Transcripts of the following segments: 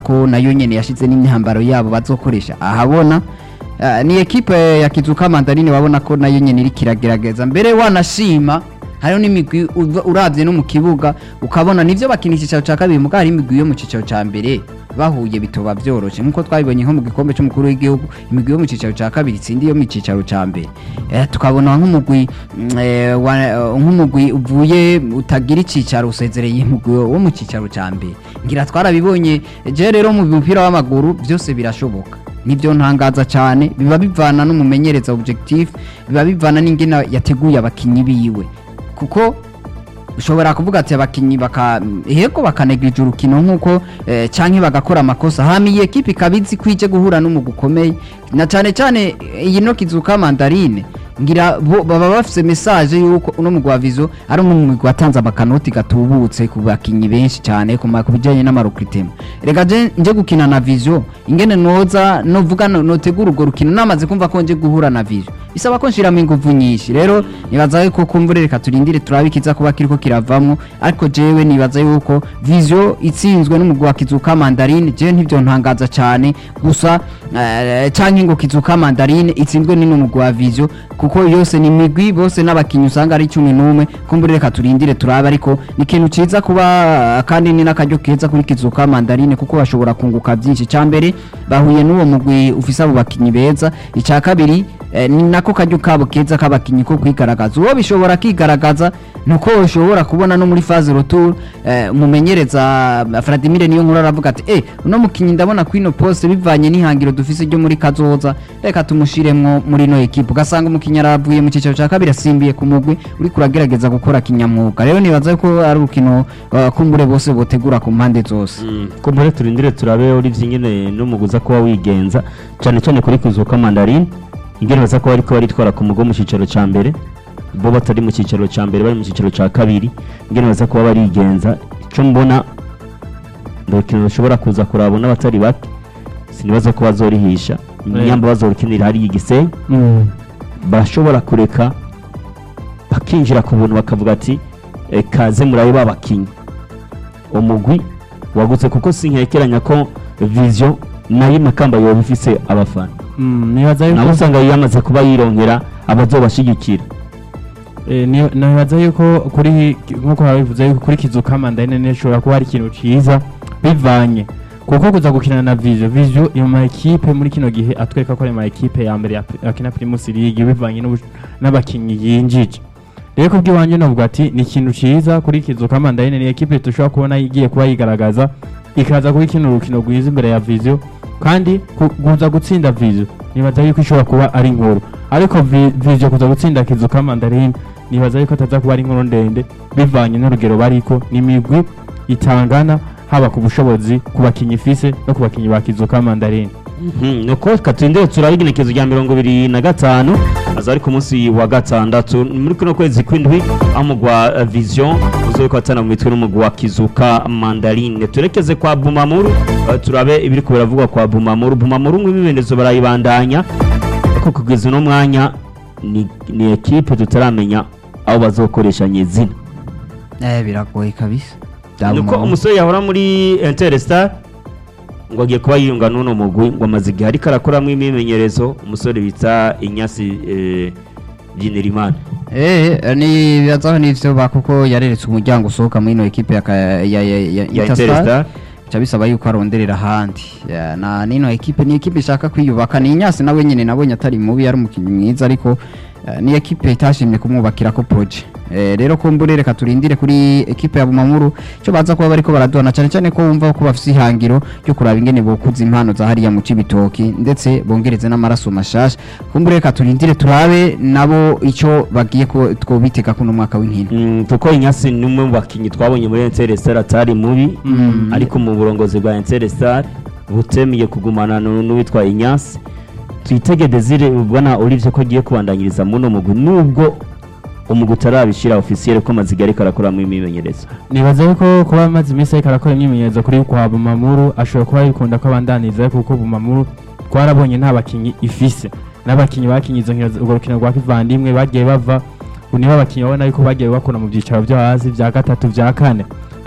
ko nayo nyene yashize n'imyambaro yabo bazokoresha ahabona Ah, ni ekipe ya Kizuka Mandarine wabona ko nayo nyene iri kiragerageza mbere wanashima hariho n'imigwi uva- uravye no mu kibuga ukabona nivyo bakina icicaro ca kabiri mugabo hari imigwi yo mu cicaro ca mbere bahuye bitoba vyoroshe nkuko twabibonye nko mu gikombe c'umukuru w'igihugu imigwi yo mu cicaro ca kabiri itsindi yo mu cicaro ca mbere eh, tukabona nk'umugwi mm, eh, wa- nk'umugwi uvuye utagira icicaro usezereye umugwi wo mu cicaro ca mbere ngira twarabibonye je rero mu mupira w'amaguru vyose birashoboka nibyo ntangaza cyane biba bivana n'umumenyereza objectif biba bivana n'ingena yateguye abakinyi biwe kuko ushobora kuvuga ati abakinyi baka hego bakanegirije urukino nkuko eh, canke bagakora amakosa hama iyi ekipe ikabizi kwije guhura n'umugwi ukomeye na cyane cyane iyi no kizuka mandarine ngira bo baba bafise message yuko uno mugwi wa vizo ari umwe mu migwi watanze amakanoti gatubutse ku bakinyi benshi cyane ku ma- ku bijanye n'amarokritema rega je nje gukina na vizo ingene noza novuga no- notegura urwo rukino namaze kumva ko nje guhura na vizo bisaba ko nshiramo inguvu nyinshi rero nibaza yuko kumbure reka turindire turabe ikiza kuba kiriko kiravamwo ariko jewe nibaza yuko vizo itsinzwe n'umugwi wa kizuka mandarine jewe ntivyo ntangaza cyane gusa eh, canke ngo kizuka mandarine itsinzwe n'umugwi wa vizo kuko yose ni imigwi bose n'abakinyi usanga ari cumi n'umwe kumbure reka turindire turabe ariko ni ikintu ciza kuba kandi ni n'akaryo keza kuri kizuka mandarine kuko bashobora kunguka byinshi ca mbere bahuye n'uwo mugwi ufise abo bakinyi beza ica kabiri eh, ni nako karyo kabo keza k'abakinyi ko kwigaragaza uwo bishobora kigaragaza nuko ushobora kubona no muri phase retour eh, umumenyereza Vladimir niyo nkuru aravuga ati eh uno mukinyi ndabona kwino poste bivanye n'ihangiro dufise ryo muri kazoza reka tumushiremwo muri no equipe ugasanga umukinyi aravuye mu cicaro ca kabiri asimbiye ku mugwi uri kuragerageza gukora kinyamwuga rero nibaza ko ari urukino uh, kumbure bose botegura ku mpande zose ko muri turindire turabe Olivier nyine n'umuguza kuba wigenza cyane cyane kuri kuzuka mandarine ingene baza kuba ariko baritwara ku mugo mu cyicaro cya mbere bo batari mu cyicaro cya mbere bari mu cyicaro cya kabiri ingene baza kuba barigenza icyo mbona urukino rushobora kuza kuraba n'abatari bake sinibaza ko bazorihisha inyamba bazorukinira hariya igisenyi bashobora kureka bakinjira ku buntu bakavuga ati "Eh, kaze murabe babakinyi umugwi wagutse kuko sinkekeranya ko vision nayo makamba yoba ifise abafana nibaza nabo yuko usanga yamaze kuba yironkera abazobashigikira Eh, ni- nibaza yuko kuri nkuko babivuze yuko kuri kizuka mandarine nishobora kuba ari ikintu ciza bivanye kuko kuza gukina na Vizio Vizio iyo ma equipe muri kino gihe atwereka ko ari ma equipe ya mbere ya Pri- akina Primus League bivanye n'ubu- n'abakinyi yinjije rero kubwi wanje navuga ati ni ikintu ciza kuri kizuka mandarine ni equipe tushobora kubona igiye kuba yigaragaza ikaza kuri kino rukino rwiza imbere ya Vizio kandi ku- kuza gutsinda Vizio nibaza yuko ishobora kuba ari inkuru ariko Vi- Vizio kuza gutsinda kizuka mandarine nibaza yuko ataza kuba ari inkuru ndende bivanye n'urugero bariko n'imigwi itangana haba ku bushobozi ku bakinyi ifise no ku bakinyi ba kizuka mandarine Mhm, nuko katindire turabe igenekezo rya mirongo ibiri na gatanu aza ari ku munsi wa gatandatu muri kuno kwezi kw'indwi aho umugwi wa eh, vision uzoye kwatana mu mitwe n'umugwi wa kizuka mandarine turekeze kwa bumamuru eh, turabe ibiri ko biravugwa kwa bumamuru bumamuru nk'ibimenyetso barayibandanya ariko kugeza uno mwanya ni, ni ekipe tutaramenya aho bazokoresha nyezina eh biragoye kabisa nuko umusore yahora muri Interstar ngo agiye kuba yiyunga n'uno mugwi ngo amaze igihe ariko arakoramo imyimenyerezo umusore bita Inyasi eh, Byinirimana Eh, ni bibazaho n'ivyo bakuko yareretse umuryango usohoka muri ino ekipe ya, ka- ya, ya, ya, ya Interstar. Interstar ca bisaba yuko aronderera ahandi Ya, na nino ekipe ni ekipe ishaka kwiyubaka ni inyasi nawe nyene nabonye atari mubi ari umukinnyi mwiza ariko eh, ni ekipe itashimye kumwubakirako proje Eh, rero kumbure reka turindire kuri ekipe ya Bumamuru cyo baza kuba bariko baraduhana cyane cyane ko wumva ko bafise ihangiro ryo kuraba ingene bokuza impano za hariya mu Cibitoki ndetse bongereze n'amaraso mashasha kumbure reka turindire turabe nabo ico bagiye ko twobitega kuno mwaka w'inkino Mm, kuko Inyasi ni umwe mu bakinnyi twabonye muri Interstar atari mubi ariko mu burongozi bwa Interstar butemeye kugumana nu- n'uwitwa Inyasi twitege Desire ubona Olivier ko agiye kubandanyiriza muno mugwi nubwo umugwi utarabishira officiel ko amaze igihe ariko arakoramo imyimenyerezo nibaza yuko kuba amaze iminsi ariko arakora imyimenyerezo kuri kwa bumamuru ashobora kuba yikunda ko abandaniza kuko bumamuru twarabonye nta bakinyi ifise n'abakinyi bakinye izo nkino urwo rukino rwa kivandimwe bagiye bava ubu nibo abakinyi babona yuko bagiye bakora mu byicaro byo hasi bya gatatu bya kane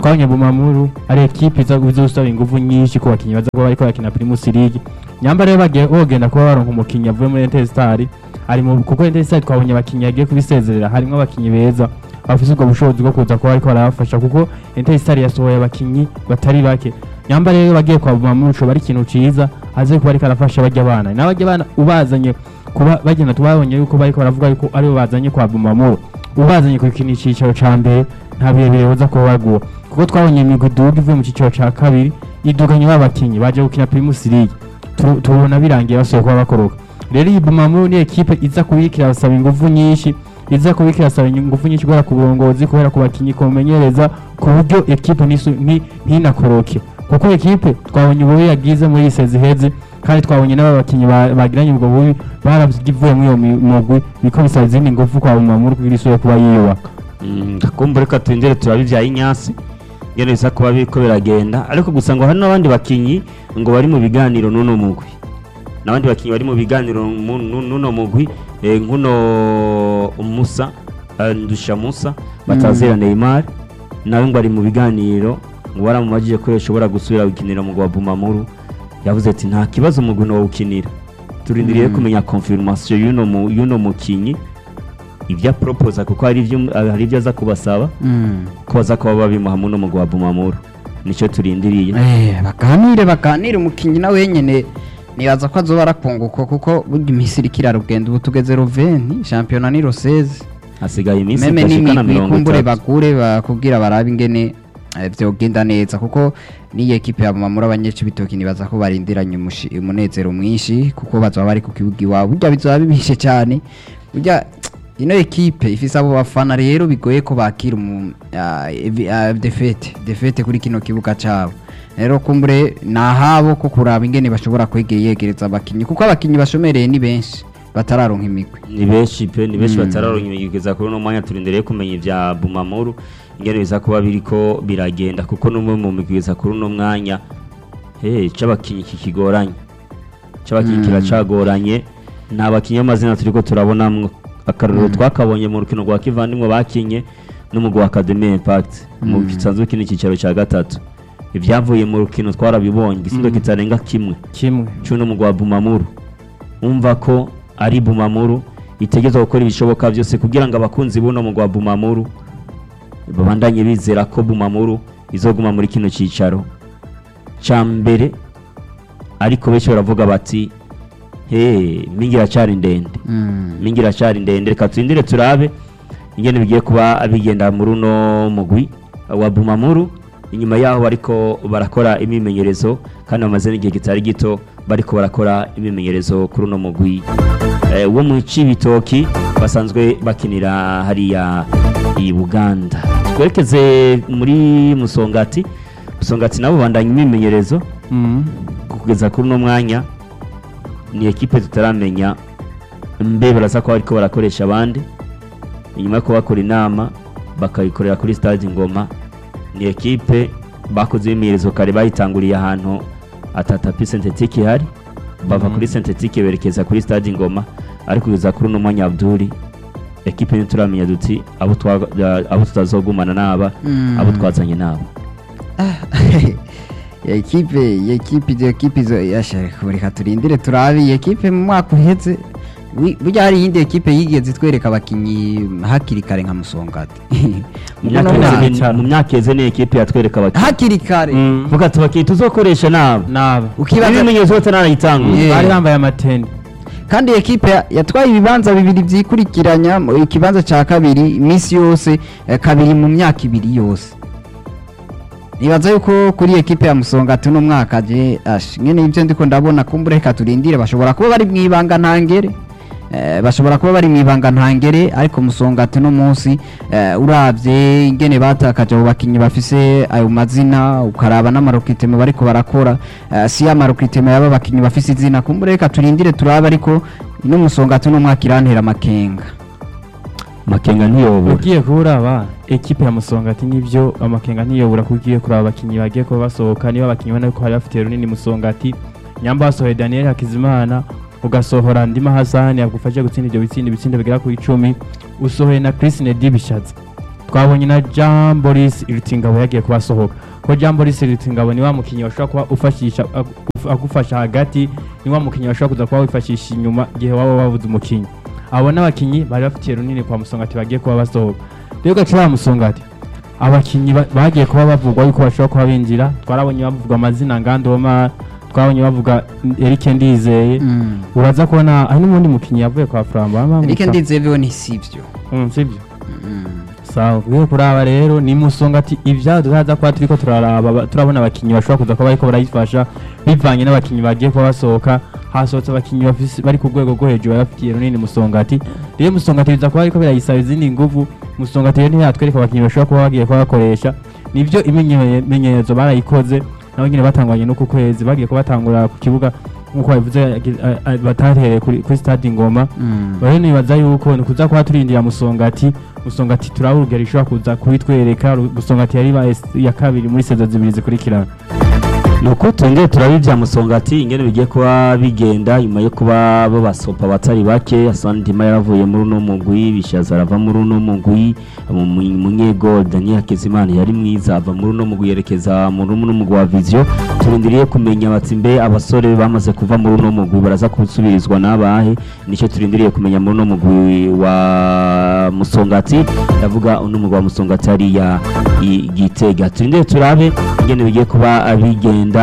twabonye bumamuru ari ekipe iza izosaba ingufu nyinshi ku bakinnyi baza kuba bariko barakina primus league nyamba rero bagiye bogenda kuba baronka umukinnyi avuye muri interstar ari mu kuko interstar twabonye abakinnyi yagiye kubisezerera harimo abakinnyi beza bafise ubwo bushobozi bwo kuza kuba bariko barabafasha kuko interstar yasohoye abakinnyi batari bake nyamba rero bagiye kwa bumamuru coba ari ikintu ciza aze kuba ariko arafasha barya bana n'abarya bana ubazanye kuba bagenda tubabonye yuko bariko baravuga yuko aribo bazanye kwa bumamuru ubazanye ku kintu icicaro ca mbere nta birebire boza kuba baguha kuko twabonye imigwi iduga ivuye mu cicaro ca kabiri iduganye b'abakinyi baje gukina primus league Tu- tubona birangiye basohoye kuba bakoroka rero iyi bumamuru ni ekipe iza kubikira basaba ingufu nyinshi iza kubikira basaba ingufu nyinshi kubera ku burongozi kubera ku bakinyi kumenyereza ku buryo ekipe nisu- ni- ntinakoroke kuko ekipe twabonye ububi yagize muri iyi sezi iheze kandi twabonye n'aba bakinnyi ba- bagiranye ubwo bubi baravuye muri iyo mi- mugwi biko bisaba izindi ngufu kwa bumamuru kugira isubire kuba yiyubaka kumva reka twinjire turabe ibya inyasi ngene bisa kuba biriko biragenda ariko gusa ngo hari n'abandi bakinyi ngo bari mu biganiro n'uno mugwi n'abandi bakinyi bari mu biganiro mu- nu- n'uno mugwi eh, nk'uno musa eh, ndusha musa batazera neymar nawe ngo ari mu biganiro ngo baramumajije ko yashobora gusubira gukinira umugwi wa bumamuru yavuze ati nta kibazo umugwi nowukinira turindiriye Mm. kumenya confirmation y'uno mu- y'uno mukinyi ibyo aporopoza kuko hari ibyo hari ibyo aza kubasaba Mm. ko baza kuba babimuha muno mugwi wa bumamuru nicyo turindiriye Eh, baganire baganire umukinnyi nawe wenyene nibaza ko azoba arakunguka kuko burya iminsi iriko irarugenda ubu tugeze roveni shampiyona ni roseze hasigaye iminsi meme idashika na n'imigwi mirongo kumbure itatu bagure bakubwira barabe ingene eh, vyogenda neza kuko n'iyi ekipe ya Bumamuru abanyecibitoki nibaza ko barindiranye umushi- umunezero mwinshi kuko bazoba bari ku kibuga iwabo burya bizoba bibishe cyane burya ino ekipe ifise abo bafana rero bigoye ko bakira umu ah, evi- ah, defete defete kuri kino kibuga cabo rero kumbure nahabo ko kuraba ingene bashobora kwegera yegereza abakinyi kuko abakinyi bashomereye ni benshi batararonka imigwi ni benshi pe ni benshi Mm. batararonka imigwiza kuri uno mwanya turindiriye kumenya ibya bumamuru ingene biza kuba biriko biragenda kuko n'umwe mu migwiza kuri uno mwanya hey, c'abakinyi kikigoranye c'abakinyi Mm. kiracagoranye nta bakinyi b'amazina turiko turabonamwo akarorero twakabonye mu rukino rwa kivandimwe bakinye n'umugwi wa academy impact mu Mm. gisanzwe kino cyicaro cya gatatu ibyavuye mu rukino twarabibonye igisindo Mm. kitarenga kimwe kimwe cy'uno mugwi wa bumamuru umva ko ari bumamuru itegerezwa gukora ibishoboka byose kugira ngo abakunzi b'uno mugwi wa bumamuru babandanye bizera ko bumamuru izoguma muri kino cyicaro cya mbere ariko benshi baravuga bati he mingi iracyari ndende Mm. mingi iracyari ndende reka turindire turabe ingene bigiye kuba bigenda muri uno mugwi wa bumamuru inyuma yaho bariko barakora imimenyerezo kandi bamaze n'igihe kitari gito bariko barakora imimenyerezo kuri uno mugwi eh, wo mu cibitoki basanzwe bakinira hariya i buganda twerekeze muri musongati musongati nabo bandanya imimenyerezo Mm. kugeza kuri uno mwanya ni ekipe tutaramenya mbe baraza ko bariko barakoresha abandi inyuma yo kubakora inama bakayikorera kuri stade ngoma ni ekipe bakoze imyimenyerezo kare bayitanguriye ahantu atatapi sentetike ihari bava Mhm. kuri sentetike berekeza kuri stade ngoma ariko kugeza kuri uno mwanya abduri ekipe ntituramenya duti abo twa- abo tutazogumana naba Mm. abo twazanye nabo ya ekipe ya ekipe izo ekipe izo yashaka reka turindire turabe iyi ekipe mu mwaka uheze wi- burya hari iyindi ekipe yigeze itwereka abakinyi hakiri kare nka musongati Mu Muno myaka mwaka- iheze ni- mu myaka iheze ni ekipe yatwereka abakinnyi hakiri kare Mm. vuga ati abakinnyi tuzokoresha nabo naba ukibaza ibimenyetso batarayitangura Yeah. bari bambaye amateni kandi iyi ekipe ya- yatwaye ibibanza bibiri byikurikiranya mu- ikibanza cya kabiri iminsi yose eh, kabiri mu myaka ibiri yose nibaza yuko kuri ekipe ya musongati uno mwaka je ash nyene ibyo ndiko ndabona kumbura reka turindire bashobora kuba bari mu ibanga ntangere Eh, bashobora kuba bari mu ibanga ntangere ariko musongati uno munsi eh, uravye ingene batakaje abo bakinyi bafise ayo mazina ukaraba n'amarokiteme bariko barakora eh, si amarokiteme yaba bakinyi bafise izina kumbura reka turindire turabe ariko ino musongati uno mwaka irantera amakenga makenga ntiyobora ugiye kuraba ekipe ya musongati nivyo amakenga ntiyobura ko ugiye kuraba abakinyi bagiye kuba basohoka niba abakinyi ubona ko hari bafitiye runini musongati nyamba wasohoye daniel hakizimana ugasohora ndima hasani yagufashe gutsinda ibyo bitsinda ibitsinda bigera ku icumi usohoye na chris nedi bishatse twabonye na Jean Boris Iritingabo yagiye kuba asohoka ko Jean Boris Iritingabo ni wa mukinnyi washobora kuba ufashisha agu- agufasha hagati ni wa mukinnyi washobora kuza kuba wifashisha inyuma igihe waba wabuze umukinnyi abo n'abakinnyi bari bafitiye runini kwa Musongati bagiye kuba basohoka rero gace ba Musongati abakinnyi ba- bagiye kuba bavugwa yuko bashobora kuba binjira twarabonye bavugwa amazina ngandoma twabonye bavuga Eric Ndizeye Mm. uraza kubona hari n'umundi mukinnyi yavuye kwa Framba Eric Ndizeye ni sivyo sibyo Mm. sawa ugiye kuraba rero ni musonga ati ibya tuzaza kuba turiko turaraba ba- turabona abakinnyi bashobora kuza kuba bariko barayifasha bivanye n'abakinnyi bagiye kuba basohoka hasohotse abakinnyi bafise- bari ku rwego rwo hejuru bafitiye runini musongati rero musongati biza kuba ariko birayisaba izindi nguvu musongati rero ntiyatwereka abakinnyi bashobora kuba bagiye kuba bakoresha nivyo imenyerezo barayikoze nabo nyine batangwanye n'uku kwezi bagiye kubatangura ku kibuga nk'uko babivuze yagi- a- a- batahereye kuri kuri stade ingoma Mm. rero nibaza yuko ni kuza kuba turindira musongati musongati turaba urugero ishobora kuza kubitwereka Ru- musongati yari ibaye s- iya kabiri muri sezo zibiri zikurikirana nuko twongere turabe ibya musongati ingene bigiye kuba bigenda nyuma yo kuba bo basopa abatari bake Hassan Ndima yaravuye muri uno mugwi bishaza arava muri uno mugwi mu- mu- munyego Daniel Hakizimana yari mwiza ava muri uno mugwi yerekeza muri uno mugwi wa Vision turindiriye kumenya bati mbe abasore bamaze kuva muri uno mugwi baraza gusubirizwa n'abahe nicyo turindiriye kumenya muri uno mugwi wa musongati ndavuga uno mugwi wa musongati hariya i Gitega turindire turabe ingene bigiye kuba bigenda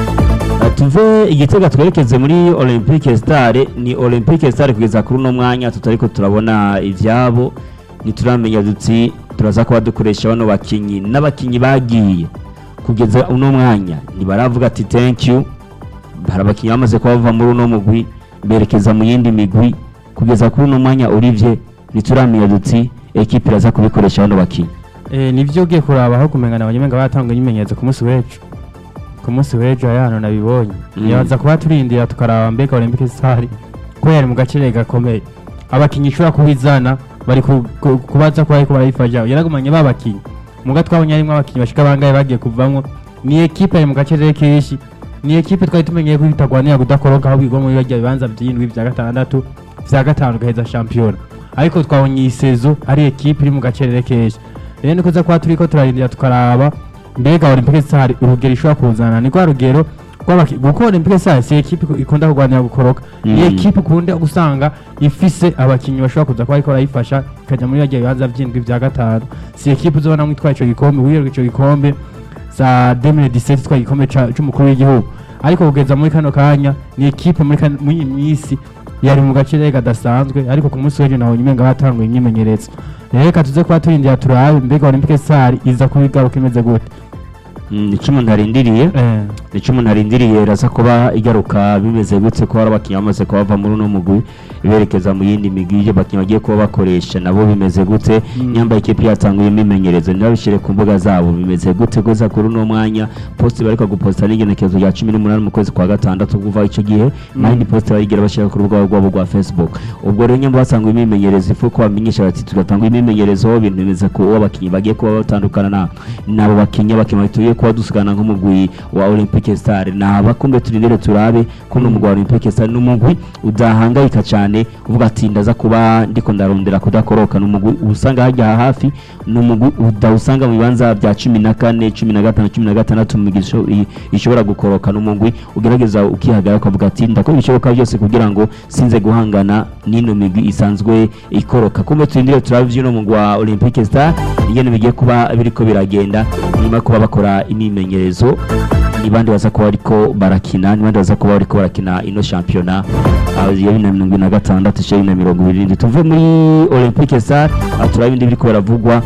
Uh, tuve igitega twerekeze muri olympique star ni olympique star kugeza kuri uno mwanya tutariko turabona ivyabo ntituramenya duti turaza kuba dukoresha bano bakinyi n'abakinyi bagiye kugeza uno mwanya ntibaravuga ati thank you hari abakinyi bamaze kuba bava muri uno mugwi berekeza mu yindi migwi kugeza kuri uno mwanya urivye ntituramenya duti ekipe iraza kubikoresha bano bakinyi Eh, nivyo ugiye kuraba aho kumengana abanyemenga batanga ibimenyetso ku munsi w'ejo ku munsi w'ejo hano nabibonye Mm. nibaza kuba turindira tukaraba mbega olympique star ko yari mu gaciro gakomeye abakinnyi ishobora kubizana bari ku- ku- kubaza kuba ariko barayifasha yaragumanye babakinnyi muga twabonye harimo abakinnyi bashika bangahe bagiye kuvamwo ni ekipe yari mu gaciro kenshi ni ekipe twari tumenyeye ko bitagwanira kudakoroka aho bigwa muri bajya bibanza by'indwi bya gatandatu vya gatanu gaheza shampiyona ariko twabonye iyi sezo ari ekipe iri mu gacerere kenshi rero niko kuba turiko turarindira tukaraba mbega olympique star urugero ishobora kuzana ni rwa rugero rw'abaki- kuko olympique star si ekipe ikunda kurwanira gukoroka ni Mm. ekipe ukunda gusanga ifise abakinnyi bashobora kuza kuba ariko barayifasha ikajya muri bajya bibanza by'indwi bya gatanu si ekipe uzobona mwitwaye ico gikombe wiyeruka ico gikombe za 2017 itwaye igikombe ca- c'umukuru w'igihugu ariko kugeza muri kano kanya ni ekipe muri kan- muri iyi minsi yari mu gace kadasanzwe ariko ku munsi w'ejo nabonye umenga batanguye imyimenyerezo rero reka tuze kuba turindira turabe mbega olympique star iza kubigaruka imeze gute Mm, nico umuntu arindiriye Eh, nico umuntu arindiriye iraza kuba igaruka bimeze gutse ko hari abakinnyi bamaze kuba bava muri uno mugwi berekeza mu yindi migwi ibyo abakinnyi bagiye kuba bakoresha nabo bimeze gute Mm. nyambaye ikipe yatanguye imimenyerezo ntibabishyire ku mbuga zabo bimeze gute gusa kuri uno mwanya posti bariko guposta n'igenekerezo rya cumi n'umunani mu kwezi kwa gatandatu kuva ico gihe nta yindi posti bayigira bashyira ku rubuga rwabo rwa facebook ubwo rero nyamba basanguye imimenyerezo ifu ko bamenyesha bati tugatanga imimenyerezo ibintu bimeze ku uwo abakinnyi bagiye kuba batandukana na nabo bakinnyi abakinnyi tugiye kuba dusigana nk'umugwi wa olympique star naba kumbe turindire turabe ko uno mugwi wa olympique star ni umugwi udahangayika cyane uvuga ati ndaza kuba ndiko ndarondera kudakoroka ni umugwi usanga hajya hafi ni umugwi udawusanga mu bibanza bya cumi na kane cumi na gatanu cumi na gatandatu mu migwi isho- i- ishobora gukoroka ni umugwi ugerageza ukihagarara ukavuga ati ndakora ibishoboka byose kugira ngo sinze guhangana n'ino migwi isanzwe ikoroka kumbe turindire turabe ivy'uno mugwi wa olympique star ingene bigiye kuba biriko biragenda nyuma yo kuba bakora imyimenyerezo ni bande baza kuba bariko barakina ni bande baza kuba bariko barakina ino shampiyona ah, ya bibiri na mirongo ibiri na gatandatu ishirini bibiri na mirongo ibiri n'indwi tuve muri olympique star ah, turabe ibindi biriko baravugwa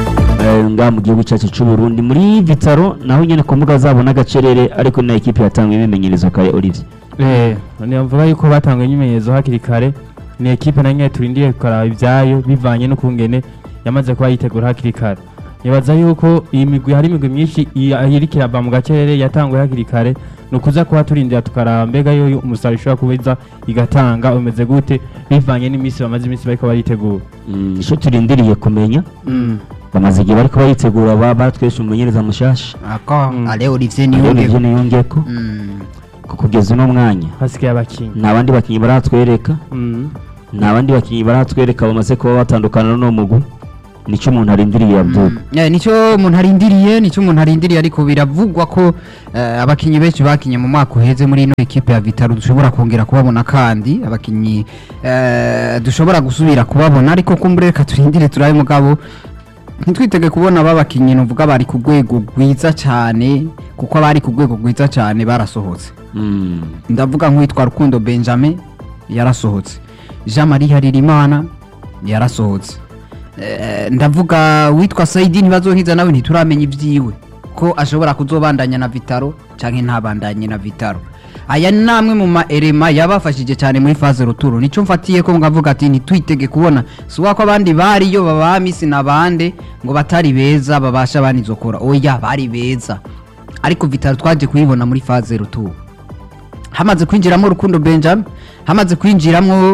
eh, ngaha mu gihugu cyacu cy'u Burundi muri Vitaro naho nyene ku mbuga zabo n'agacerere ariko ni na ekipe yatanguye imimenyerezo kare Olivier eh, nivuga yuko batanguye imyimenyerezo hakiri kare ni ekipe na nyine turindiye kuraba ibyayo bivanye n'ukungene yamaze kuba yitegura hakiri kare nibaza yuko iyi migwi hari imigwi myinshi iya- iriko irava mu gacerere yatanguye hakiri kare ni ukuza kuba turindira tukaraba mbega yo umusaruro ishobora kubiza igatanga umeze gute bivanye n'iminsi bamaze iminsi bariko baritegura Mm, ico turindiriye kumenya bamaze igihe bariko baritegura ba- batwesha umumenyereza mushasha ako Mm. ale Olivier Ariyo niyonge nivyo niyongeko Mm. ko kugeza uno mwanya hasigaye abakinnyi nta bandi bakinyi baratwereka Mm. nta bandi bakinyi baratwereka bamaze kuba batandukana n'uno mugwi nicyo umuntu arindiriye Abdul Eh, nicyo umuntu arindiriye nicyo umuntu arindiriye ariko biravugwa ko eh, abakinyi benshi bakinye mu mwaka uheze muri ino ekipe ya Vitaro dushobora kongera kubabona kandi abakinyi eh, dushobora gusubira kubabona ariko kumbure reka turindire turabe mugabo ntitwitege kubona babakinyi nuvuga bari ku rwego rwiza cyane kuko abari ku rwego rwiza cyane barasohotse Mm. ndavuga nk'uwitwa rukundo benjamin yarasohotse jean marie haririmana yarasohotse Eh, ndavuga witwa saidi ntibazohiza nawe ntituramenya ibyiwe ko ashobora kuzobandanya na vitaro cyangwa ntabandanye na vitaro aya ni amwe mu maerema yabafashije cyane muri faze ruturo nicyo mfatiye ko ngavuga ati ntitwitege kubona si uwako abandi bariyo baba misi n'abande ngo batari beza babasha banizokora oya bari beza ariko vitaro twaje kuyibona muri faze ruturo hamaze kwinjiramo rukundo benjamin hamaze kwinjiramo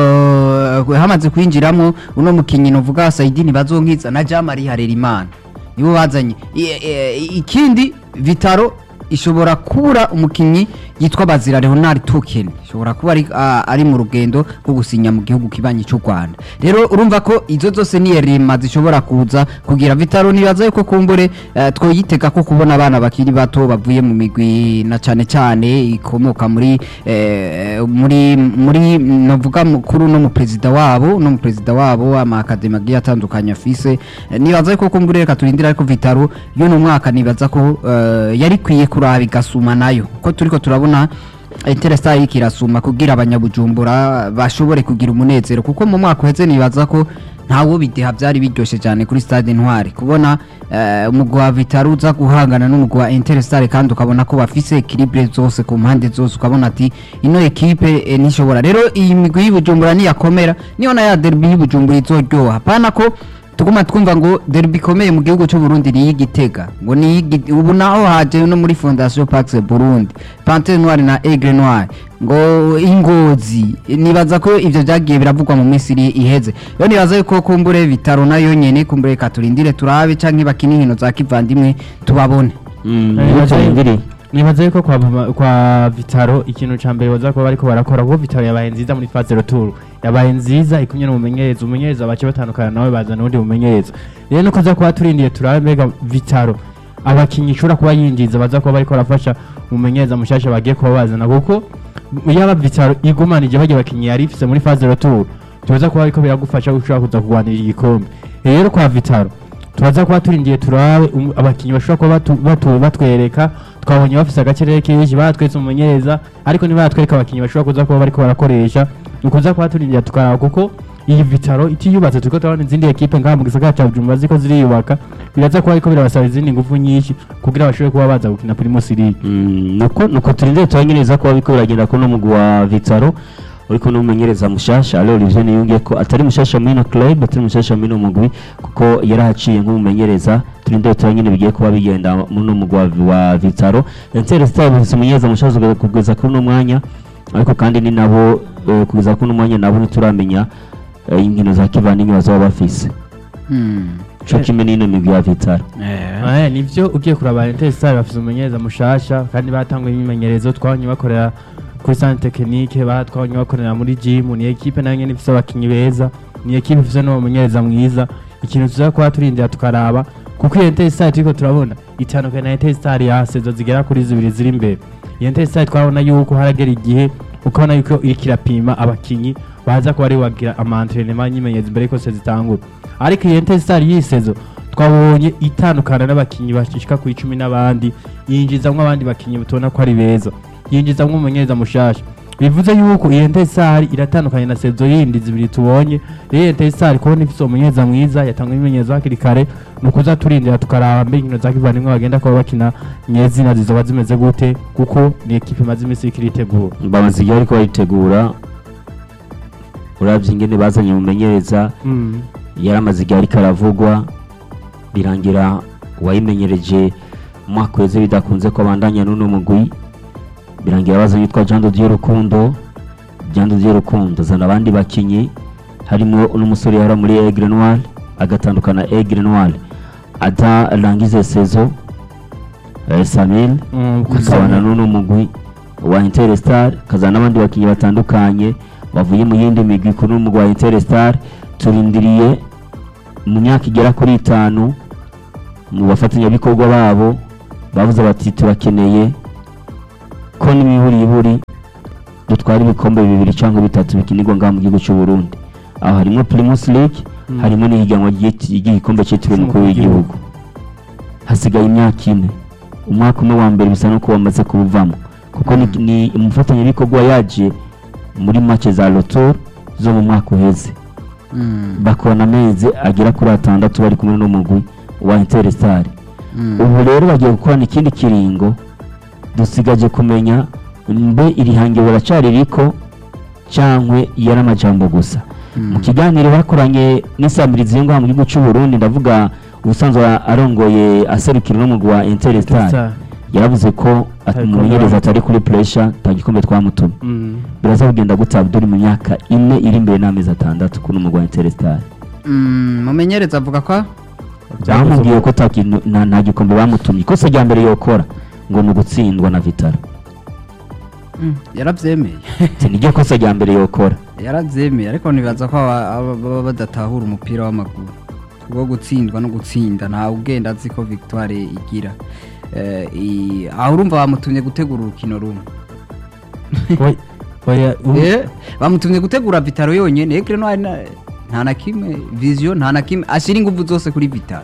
uh, hamaze kwinjiramo uno mukinyi novuga saidini bazonkiza na jamari harerimana nibo bazanye I- i- ikindi vitaro ishobora kubura umukinyi yitwa bazira leonard token ishobora kuba ari, ah, ari mu rugendo rwo gusinya mu gihugu kibanyi cy'u rwanda rero urumva ko izo zose ni erema zishobora kuza kugira vitaro nibaza yuko kumbure eh, twoyitega ko kubona abana bakiri bato bavuye mu migwi na cyane cyane ikomoka muri eh, muri muri navuga mukuru no mu perezida wabo no mu perezida wabo ama akademi agiye atandukanye afise Eh, nibaza yuko kumbure reka turindire ariko vitaro y'uno mwaka nibaza ko eh, yari kwiye kuraba igasuma nayo ko turiko turabona Interesta iriko irasuma kugira abanyabujumbura bashobore kugira umunezero kuko mu mwaka uheze nibaza ko ntawo bideha byari biryoshe cyane kuri stade Intwari kubona eh, umugwi wa Vitaro uza guhangana n'umugwi wa Interstar kandi ukabona ko bafise equilibre zose ku mpande zose ukabona ati ino ekipe eh, nishobora rero iyi migwi y'Ibujumbura niyakomera niyo na ya derby y'Ibujumbura izoryoha pana ko tuguma twumva ngo derby ikomeye mu gihugu cy'u Burundi ni igitega ngo ni iy'Igi- ubu naho haje no muri Fondation Pax Burundi Panthère Noire na Aigle Noire ngo ingozi nibaza ko ivyo vyagiye biravugwa mu minsi iri iheze rero nibaza yuko kumbure bitaro nayo nyene kumbure reka turindire turabe canke bakina inkino za kivandimwe tubabone Mm, Eh, nicyo baje- turindiriye. nibaza yuko kwa, Bama- kwa vitaro ikintu ca mbere baza kuba bariko barakora kuko vitaro yabaye nziza muri fase retour yabaye nziza ikumye n'umumenyereza umumenyereza bace batandukana nawe bazana uwundi mumenyereza rero nuko aza kuba turindiye turabe mbega vitaro abakinyi ishobora kuba yinjiza baza kuba bariko barafasha umumenyereza mushasha bagiye kuba bazana kuko yaba vitaro igumanije bagiye abakinyi yari ifise muri fase retour tubaza kuba bariko biragufasha gushobora kuza kurwanira igikombe rero kwa vitaro turaza kuba turindiye turabe um- abakinyi bashobora kuba batu- batu- batwereka twabonye bafise agacerere kenshi batwetse umumenyereza ariko ntibatwereka abakinyi bashobora kuza kuba bariko barakoresha ni ukuza kuba turindiye tukaraba kuko iyi vitaro itiyubatse turiko turabona izindi ekipe ngaha mu gisagara ca bujumbura ziko ziriyubaka biraza kuba ariko birabasaba izindi nguvu nyinshi kugira bashobore kuba baza gukina primus league Mm, nuko nuko turindire turanyereza ko bariko biragenda ko n'umugwi wa Vitaro uriko n'umumenyereza mushasha ale Olivier niyungiye ko atari mushasha muri ino club atari mushasha muri ino mugwi kuko yarahaciye nk'umumenyereza turindire turanyene bigiye kuba bigenda muri uno mugwi wa- wa Vitaro Etincelle Star bafise umumenyereza mushasha kugeza kuri uno mwanya ariko kandi ni nabo eh, kugeza kuri uno mwanya nabo ntituramenya eh, inkino za kivandimwe bazaba bafise Hmm. co kimwe n'ino migwi ya Vitaro Eh. Eh, nivyo ugiye kuraba Interestare bafise umumenyereza mushasha kandi batanguye imimenyerezo twabonye bakorera kuri centre technique ba twabonye bakorera muri gym ni equipe nayo nyene ifise abakinyi beza ni equipe ifise n'uwo mumenyereza mwiza ikintu tuza kuba turindira tukaraba kuko iyo Interestare turiko turabona itandukanye na Interestare ya sezo zigera kuri zibiri ziri imbere iyo Interestare twabona yuko haragera igihe ukabona yuko iriko irapima abakinyi baza kuba ari bagira ama entraînement nyimenyereza imbere yuko sezo zitangura ariko iyo Interestare yisezo twabonye itandukana n'abakinyi bashika ku icumi n'abandi yinjizamwo abandi bakinyi tubona ko ari beza yinjizamwo umumenyereza mushasha bivuze yuko iyo Ntesari iratandukanye na sezo yindi zibiri tubonye rero iyo Ntesari kubona ifise umumenyereza mwiza yatanga ibimenyetso hakiri kare ni ukuza turindira tukaraba mbe inkino za kivandimwe bagenda kuba bakina nyezina zizoba zimeze gute kuko ni ekipe imaze iminsi iriko iritegura bamaze igihe ariko bayitegura uravye ingene bazanye umumenyereza yaramaze igihe ariko aravugwa birangira uwayimenyereje umwaka weze bidakunze ko abandanya n'uno mugwi birangira baza yitwa Jean de Dieu Rukundo Jean de Dieu Rukundo zana abandi bakinyi harimo n'umusore yara muri Aigle Noir agatandukana Aigle Noir atarangize saison eh, Samuel kuzabana n'uno mugwi wa Interstar kazana n'abandi bakinyi batandukanye bavuye mu yindi migwi kuri uno mugwi wa Interstar turindiriye mu myaka igera kuri itanu mu bafatanyabikorwa babo bavuze bati turakeneye ko n'imiburiburi dutwara ibikombe bibiri cyangwa bitatu bikinirwa ngaha mu gihugu cy'u Burundi aho harimo Primus League Mm. harimo n'ihiganwa ry'iki- ry'igikombe cyitiriwe umukuru w'igihugu hasigaye imyaka ine umwaka umwe wa mbere bisa nuko wamaze kuwuvamo kuko ni, ni umufatanyabikorwa yaje muri make za lotor zo mu mwaka uheze Mm, bakorana amezi agera kuri atandatu bari kumwe n'umugwi wa Interstar mm. ubu rero bagiye gukorana ikindi kiringo dusigaje kumenya mbe iri hange baracari riko cyangwa yari amajambo gusa mu kiganiro bakoranye n'isamirizi yo ngaha mu gihugu cy'u Burundi ndavuga ubusanzwe arongoye aserukira n'umugwi wa Interstar Star. yaravuze ko at- Ariko umumenyereza baramutumye. atari kuri pressure nta gikombe twamutumye Mm. biraza kugenda gute Abdul mu myaka ine iri imbere n'amezi atandatu kuri umugwi wa Interstar Mm, mumenyereza avuga ko bamubwiye ko nta kintu- nta nta gikombe bamutumye ikosa rya mbere yokora ngo ni ugutsindwa na Vitaro Mm, yarabyemeye Ati, niryo kosa rya mbere yokora yarabyemeye ariko nibaza ko aba- aba- baba badatahura umupira w'amaguru kubwo gutsindwa no gutsinda ntawe ugenda azi ko victoire igira Eh, i- aho urumva bamutumye gutegura urukino rumwe Oya- oya, um- Eh, bamutumye gutegura vitaro yonyene ekre no hari na- nta na kimwe vision nta na kimwe ashyira ingufu zose kuri vitaro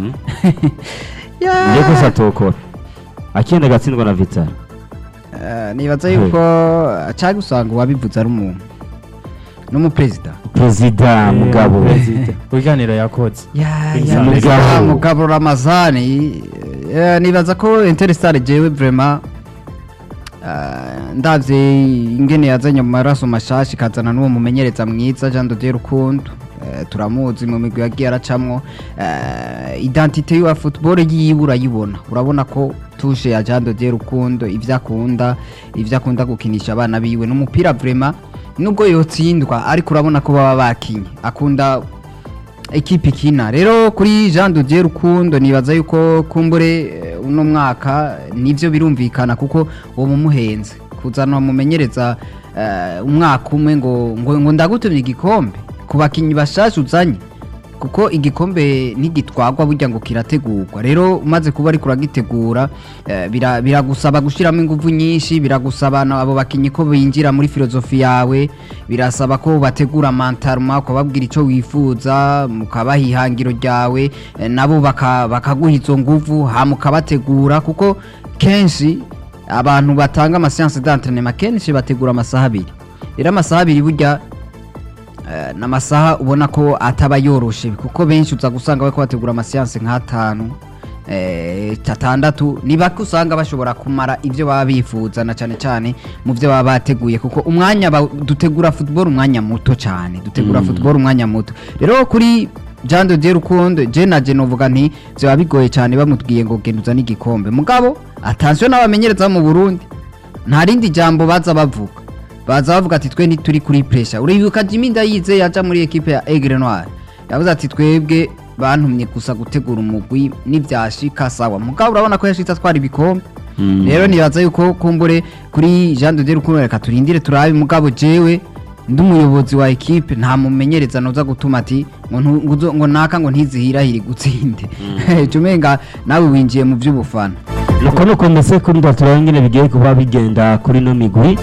Ya. niryo kosa atokora akenda agatsindwa na Vitaro Eh, nibaza yuko cyangwa usanga uwabivuze ari umuntu n'umuperezida perezida Eh, mugabo Perezida. Ibiganiro yakoze Ya, Perezida ya, Mugabo. perezida mugabo ramazani eh, nibaza ko interstar jewe vraiment eh, ndavye ingene yazanye mu maraso mashasha ikazana n'uwo mumenyereza mwiza Jean de Dieu Rukundo eh, turamuzi mu migwi yagiye aracamwo eh, identite yiwa football yiwe urayibona urabona ko tushe ya Jean de Dieu Rukundo ivyo akunda ivyo akunda gukinisha abana biwe n'umupira vraiment nubwo yotsindwa ariko urabona ko baba bakinye akunda ekipe ikina rero kuri Jean de Dieu Rukundo nibaza yuko kumbure eh, uno mwaka nivyo birumvikana kuko uwo mumuhenze kuzana mumenyereza eh, umwaka umwe ngo ngo, ngo ndagutumye igikombe ku bakinyi bashasha uzanye kuko igikombe ntigitwagwa burya ngo kirategurwa rero umaze kuba ariko uragitegura eh, bira- biragusaba gushyiramo ingufu nyinshi biragusaba na- abo bakinyi ko binjira muri filozofi yawe birasaba ko bategura mantaruma ukababwira icyo wifuza mukabaha ihangiro ryawe eh, nabo baka- bakaguha izo nguvu hama ukabategura kuko kenshi abantu batanga amasiyanse d'entrenema kenshi bategura amasaha abiri rero amasaha abiri burya Eh, ni amasaha ubona ko ataba yoroshe kuko benshi uza gusanga bariko bategura amasiyanse nk'atanu eh, atandatu ni bake usanga bashobora kumara ibyo baba bifuza na cyane cyane mu byo baba bateguye kuko umwanya ba- dutegura football umwanya muto cyane dutegura Mm. football umwanya muto rero kuri Jean de Dieu Rukundo je na je novuga nti byaba bigoye cyane bamubwiye ngo genda uzane igikombe mugabo attention n'abamenyereza mu Burundi nta rindi jambo baza bavuga baza bavuga ati twe ntituri kuri pressure uribuka Jimmy Ndayize yaja muri equipe ya Aigle Noir yavuze ati twebwe bantumye gusa gutegura umugwi n'ivyashika sawa mugabo urabona ko yashitse atwara ibikombe Mm. rero nibaza yuko kumbure kuri Jean de Dieu Rukundo reka turindire turabe mugabo jewe ndi umuyobozi wa equipe nta mumenyereza noza gutuma ati ngo ntu- ngo uzo- ngo naka ngo ntizihirahire gutsinde cumenga nawe winjiye mu vy'ubufana nuko nuko mbese kuri ndatura nyine bigiye kuba bigenda kuri no migwi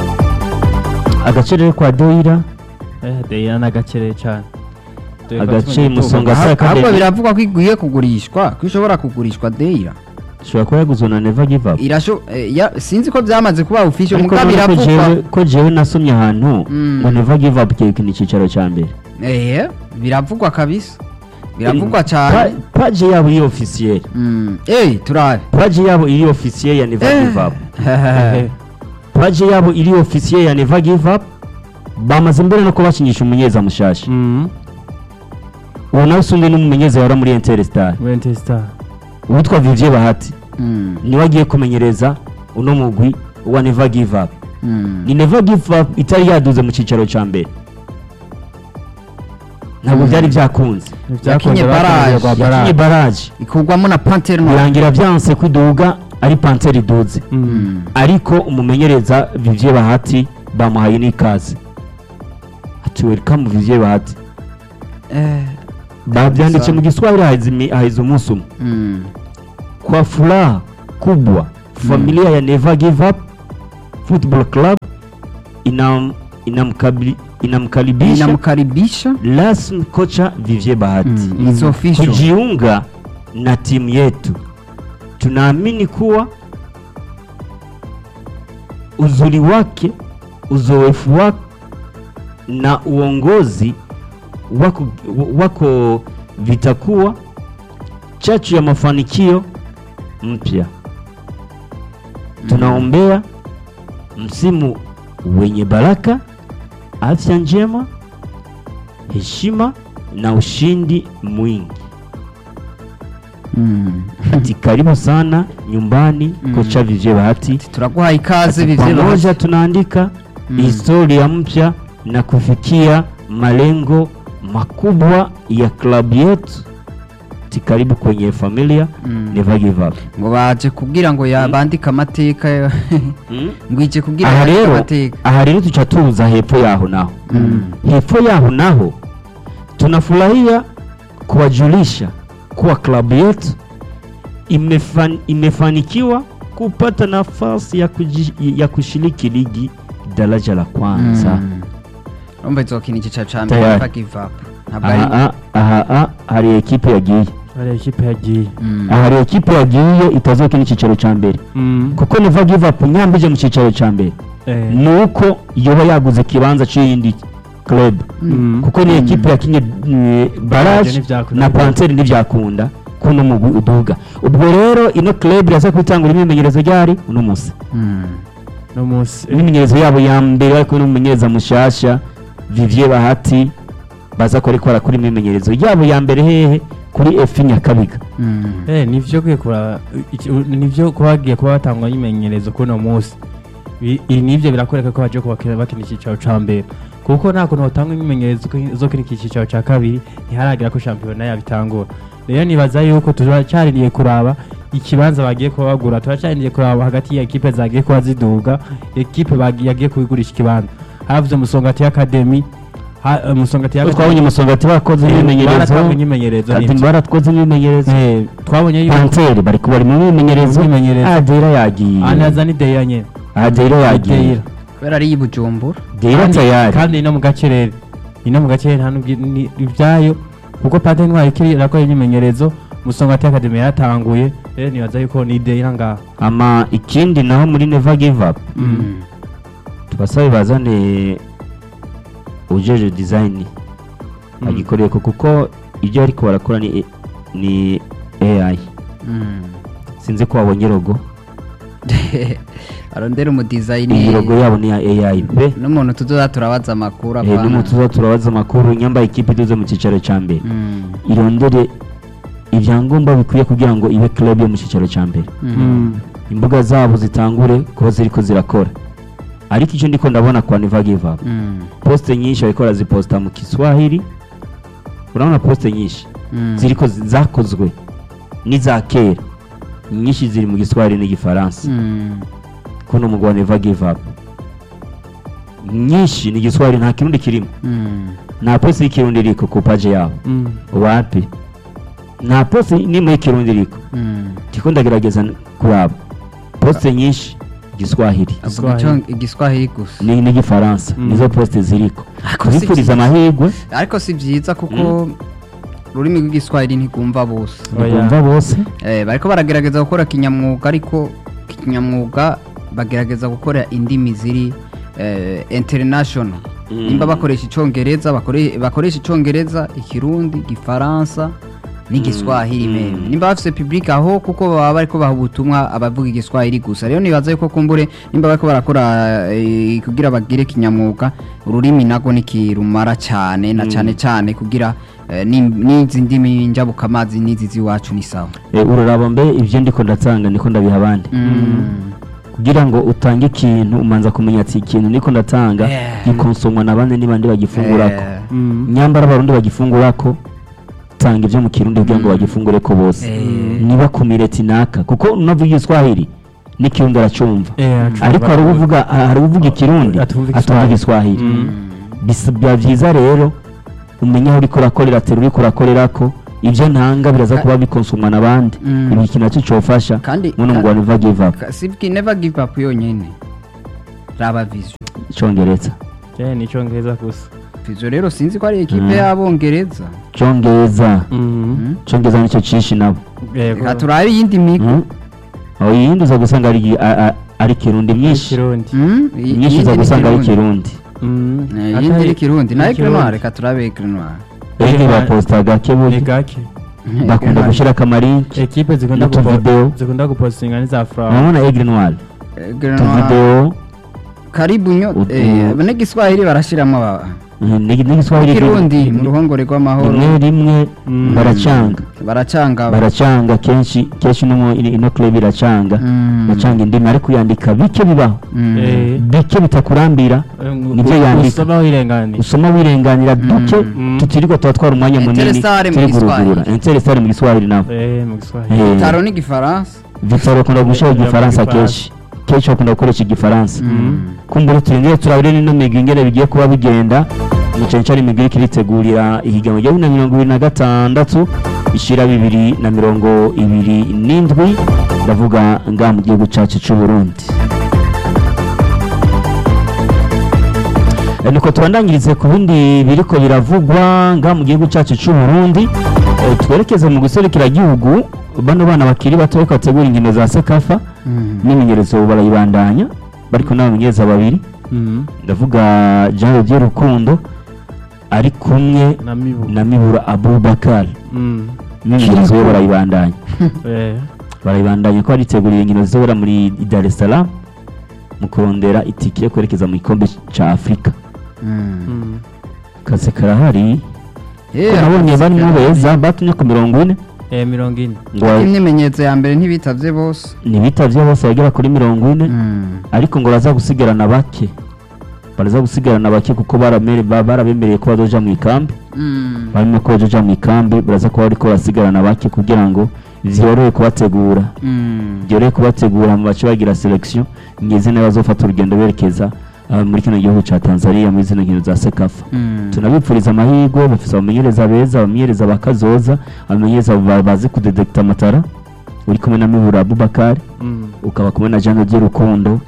agace rero kwa Doira Eh, Deira n'agakere cyane Dore ko Agace tumenye Musonga tuvuga- Sa- ahubwo Academy. biravugwa ko igwiye kugurishwa ko ishobora kugurishwa Deira ishobora kuba yaguzwe na Never Give Up irasho eh, ya, sinzi ko byamaze kuba official ariko mugabo urabona ko biravugwa jewe- ko jewe nasomye ahantu Mm. ngo Never Give Up kiyekina icyicaro cya mbere eh biravugwa kabisa biravugwa cyane Pa- page yabo iri officiel Mm. eh turabe page yabo iri officiel ya Never Eh. Give Up Eh, page yabo iri officiel ya Never Give Up bamaze mbere no kubakinisha umunyeza mushasha mm, uwo nawe usundi n'umumenyeza wara muri Interstar Wente Star. uwitwa Vivien Bahati Mm. niwe agiye kumenyereza uno mugwi wa Never Give Up Mm. ni Never Give Up itari yaduze mu cyicaro cya mbere ntabwo Mm. byari byakunze Ivyakunze Yakinye bakunze barrage. kwa yakinye barrage. baraje ikugwamo na Panthère Noire birangira byanse kwiduga ari panseri iduze Mm. Mm. ariko umumenyereza Vivien Bahati bamuhaye n'ikaze ati welcome Vivien Bahati Eh, babyanditse mu giswahili haheze imi- haheze umunsi umwe Mm. kwa furaha kubwa familia ya Never Give Up Football Club inam, inamkabili, inamkaribisha inamkaribisha rasmi kocha Vivie Bahati Mm, it's official. kujiunga na timu yetu. Tunaamini kuwa uzuri wake, uzoefu wake na uongozi wako, wako vitakuwa chachu ya mafanikio mpya. Tunaombea msimu wenye baraka, afya njema, heshima na ushindi mwingi. Mm. Ati karibu sana nyumbani Mm. kocha Vivie Bahati. turaguhaye ikaze Ati Vivye pamoja Bahati. tunaandika Mm. historia mpya na kufikia malengo makubwa ya klabu yetu. Ati karibu kwenye familia Mm. Never Give Up. ngo baje kugira ngo yabandike amateka Mm. ngo ije kugira aha yandike rero amateka aha rero tuca tuza hepfo yaho naho Mm. hepfo yaho naho tunafurahia kuwajulisha kuwa klabu yetu imefan, imefanikiwa kupata nafasi ya, kuji, ya kushiriki ligi daraja la kwanza Mm. urumva izokina igice ca mbere Tayari. never give up ntabwo ari aha aha aha hari ekipe yagiye hari ikipe yagiye Mm. aha hari ekipe yagiye itazokina icyicaro cya mbere Mm. kuko never give up nyambije mu cyicaro cya mbere Eh. ni uko yoba yaguze ikibanza cy'iyindi club Mm. kuko ni ekipe yakinye eh, barage ntibyakunda. na panseri ntibyakunda kuno mugwi uduga ubwo rero ino club iraza kwitangura imyimenyerezo ryari uno munsi Mm. no munsi eh, imyimenyerezo yabo ya mbere bari kumwe n'umumenyereza mushasha Vivier Bahati baza ko ariko barakora imyimenyerezo yabo ya mbere hehe kuri efi Nyakabiga Mm. eh nivyo kwikura iki- u- nivyo kuba bagiye kuba batangwa nyimenyerezo kuri uno munsi Bi- ibi nivyo birakwereka ko baje kubakina bakina icyicaro ca mbere kuko nta kuntu hotangwa imyimenyerezo ko- zo kuri iki cyicaro ca kabiri ntiharagira ko shampiyona yabitangura rero nibaza yuko turacaririye kuraba ikibanza bagiye kuba bagura turacaririye kuraba hagati ya ekipe zagiye kuba ziduga ekipe bagi- yagiye kubigurisha ikibanza havuze musongati y'akademi ha- eh, musongati Ko twabonye umusongati bakoze imyimenyerezo baratanga imyimenyerezo Ati nivyo. baratwoze imyimenyerezo Eh, twabonye yuko panseri bari bari mu myimenyerezo Mu myimenyerezo. adera yagiye anaza ni deya nyene adera yagiye Deira. kubera ari iy'ibujumbura deira Kandi- tayari kandi ino mu gacerere ino mu gacerere nta n'ubwi- ni- ibyayo kuko pate ntwari ikiri irakora imyimenyerezo musongati akademi yaratanguye rero nibaza yuko ni deya ngaho ama ikindi naho muri never give up Mm. tubasabe bazane ujeje design Mm. agikoreye ko kuko ibyo ariko barakora ni ni AI Mm. sinzi ko wabonye logo arondera umudizayini iyi logo yabo ni ya AI pe n'umuntu tuzoza turabaza amakuru Eh, apana. n'umutuza turabaza amakuru nyambaye ikipe iduze mu cyicaro cya mbere Mm. irondere ibyangombwa bikwiye kugira ngo ibe club yo mu cyicaro cya mbere Mm. imbuga zabo zitangure kuba ziriko zirakora ariko icyo ndiko ndabona kwa Never Give Up Mm. poste nyinshi bariko baraziposta mu Kiswahili urabona poste nyinshi Mm. ziriko zi- zakozwe n'iza kera nyinshi ziri mu Giswahili n'igifaransa Mm. kuno mugwa Never Give Up nyinshi ni Giswahili nta kirundi kirimo Mm. nta poste y'ikirundi iriko ku page yabo wapi nta poste n'imwe y'ikirundi iriko Mm. ndiko ndagerageza n- kuraba poste nyinshi Giswahili avuga icyo- igiswahili gusa ni n'igifaransa Mm. nizo poste ziriko Ariko si kubifuriza byiza. amahirwe ariko si byiza kuko ururimi rw'igiswahili ntigumva bose Oya. nibumva bose Eh, bariko baragerageza gukora kinyamwuga ariko kinyamwuga bagerageza gukora indimi ziri eh, international Mm. nimba bakoresha icongereza bakore- bakoresha icongereza ikirundi igifaransa n'igiswahili Mm. meme nimba bafise public aho kuko baba bariko baha ubutumwa abavuga igiswahili gusa rero nibaza yuko kumbure nimba bariko barakora eh, kugira bagire kinyamwuga ururimi nago nikirumara cyane na Mm. cyane cyane kugira eh, ni- n'izi ndimi njabukamazi n'izi z'iwacu ni sawa Eh, uraraba mbe ibyo ndiko ndatanga niko ndabiha abandi Mm. kugira ngo utange ikintu umanza kumenya ati ikintu niko ndatanga Yeah. gikonsomwa na bande n'ibandi bagifungurako Eh, nyambara abarundi bagifungurako tanga ibyo mu kirundi kugira ngo Mm. bagifungure ko bose Eh. niba kumire tinaka kuko unavuga igiswahili n'ikirundi aracumva Eh, acumva. ariko hari uvuga hari uvuga ikirundi Atumva atumva Igiswahili. igiswahili Mm. mm. Bis- biba byiza rero umenye aho uriko urakorera tera uriko urakorera ko ibyo ntanga biraza Ka- kuba bikonsumwa n'abandi Mm. ibi ikintu nacyo cyofasha Kandi- muno ngo ka- never give up Ka- sibwi never give up yonyene raba vision icyongereza je ni icyongereza gusa vision rero sinzi ko ari ekipe Mm. y'abongereza icyongereza Mm. icyongereza nicyo cyinshi nabo yego reka turabe iyindi migwi Mm. aho iyindi uza gusanga ari a- a- ari kirundi myinshi ikirundi Mm, i- myinshi iyindi uza ni gusanga ari Kirundi. kirundi Mm. Eh, Atari- iyindi ni kirundi nayo Kirundi. grenware reka turabe grenware ege Ege- baposita gake ni burya gake bakunda gushyira akamarinki ekipe zikunda N'utuvideo. gupo- zikunda gupostinga n'iza furawa urabona egre noir grenware tuvideo karibu nyo Utu- eh, abanyagiswahili barashiramo aba n'igiswahili kirundi mu ruhongore rw'amahoro rimwe rimwe Mm. baracanga baracanga baracanga kenshi kenshi no mu ino ino club iracanga Mm. bacanga indimi ariko yandika bike bibaho Mm. Eh. bike bitakurambira nibyo yandika usoma wirenganiye usoma wirenganira duke Mm. tutirirwa tuba twara umwanya munini Interessare mu turi Giswahili. gurugura interesare mu giswahili nabo Eh, mu giswahili Eh, taro n'igifaransa Victor bakunda gushyira Bakunda igifaransa mu kenshi kenshi bakunda gukoresha igifaransa Mm. kumbura turindire turabire n'ino migwi ingene bigiye kuba bigenda mu cyane cyane imigwi iriko iritegurira ihiganwa rya bibiri na mirongo ibiri na gatandatu ishira bibiri na mirongo ibiri n'indwi ndavuga ngaha mu gihugu cacu c'u Burundi Eh, nuko tubandanyirize ku bindi biriko biravugwa ngaha mu gihugu cacu c'u Burundi Eh, twerekeze mu gihugu bano bana bakiri bato bariko bategura inkino za sekafa Mm. n'imenyerezo barayibandanya bariko n'abamenyereza babiri Mm. ndavuga Jean Rodier Rukundo ari kumwe na mibu na Mibura Abubakar Mm. imyimenyerezo yo barayibandanya Eh, barayibandanya ko bariteguriye inkino zizobera muri Dar es Salaam mu kurondera itike yo kwerekeza mu gikombe ca Afurika Mm. mm. kazi karahari Eh, ko nabonye akazi barimo karahari. beza batumye ku mirongo ine Eh, mirongo ine ngo imyimenyerezo ya mbere ntibitavye bose ntibitavye bose bagera kuri mirongo ine Mm. ariko ngo baraza gusigarana bake baraza gusigarana bake kuko baramere- ba- barabemereye ko bazoja mu ikambi Mm. barimo ko bazoja mu ikambi baraza kuba bariko barasigarana bake kugira ngo vyorohe kubategura Mm. byorohe kubategura mu bace bagira selection ngeze nayo bazofata urugendo berekeza ah, muri kino gihugu ca Tanzania muri zino nkino za Sekafa Mm. tunabipfuriza amahirwe bafise abamenyereza beza abamenyereza bakazoza abamenyereza ba- bazi kudedekta amatara uri kumwe na Mibura Abubakar Mm. ukaba kumwe na Jean Rodier Rukundo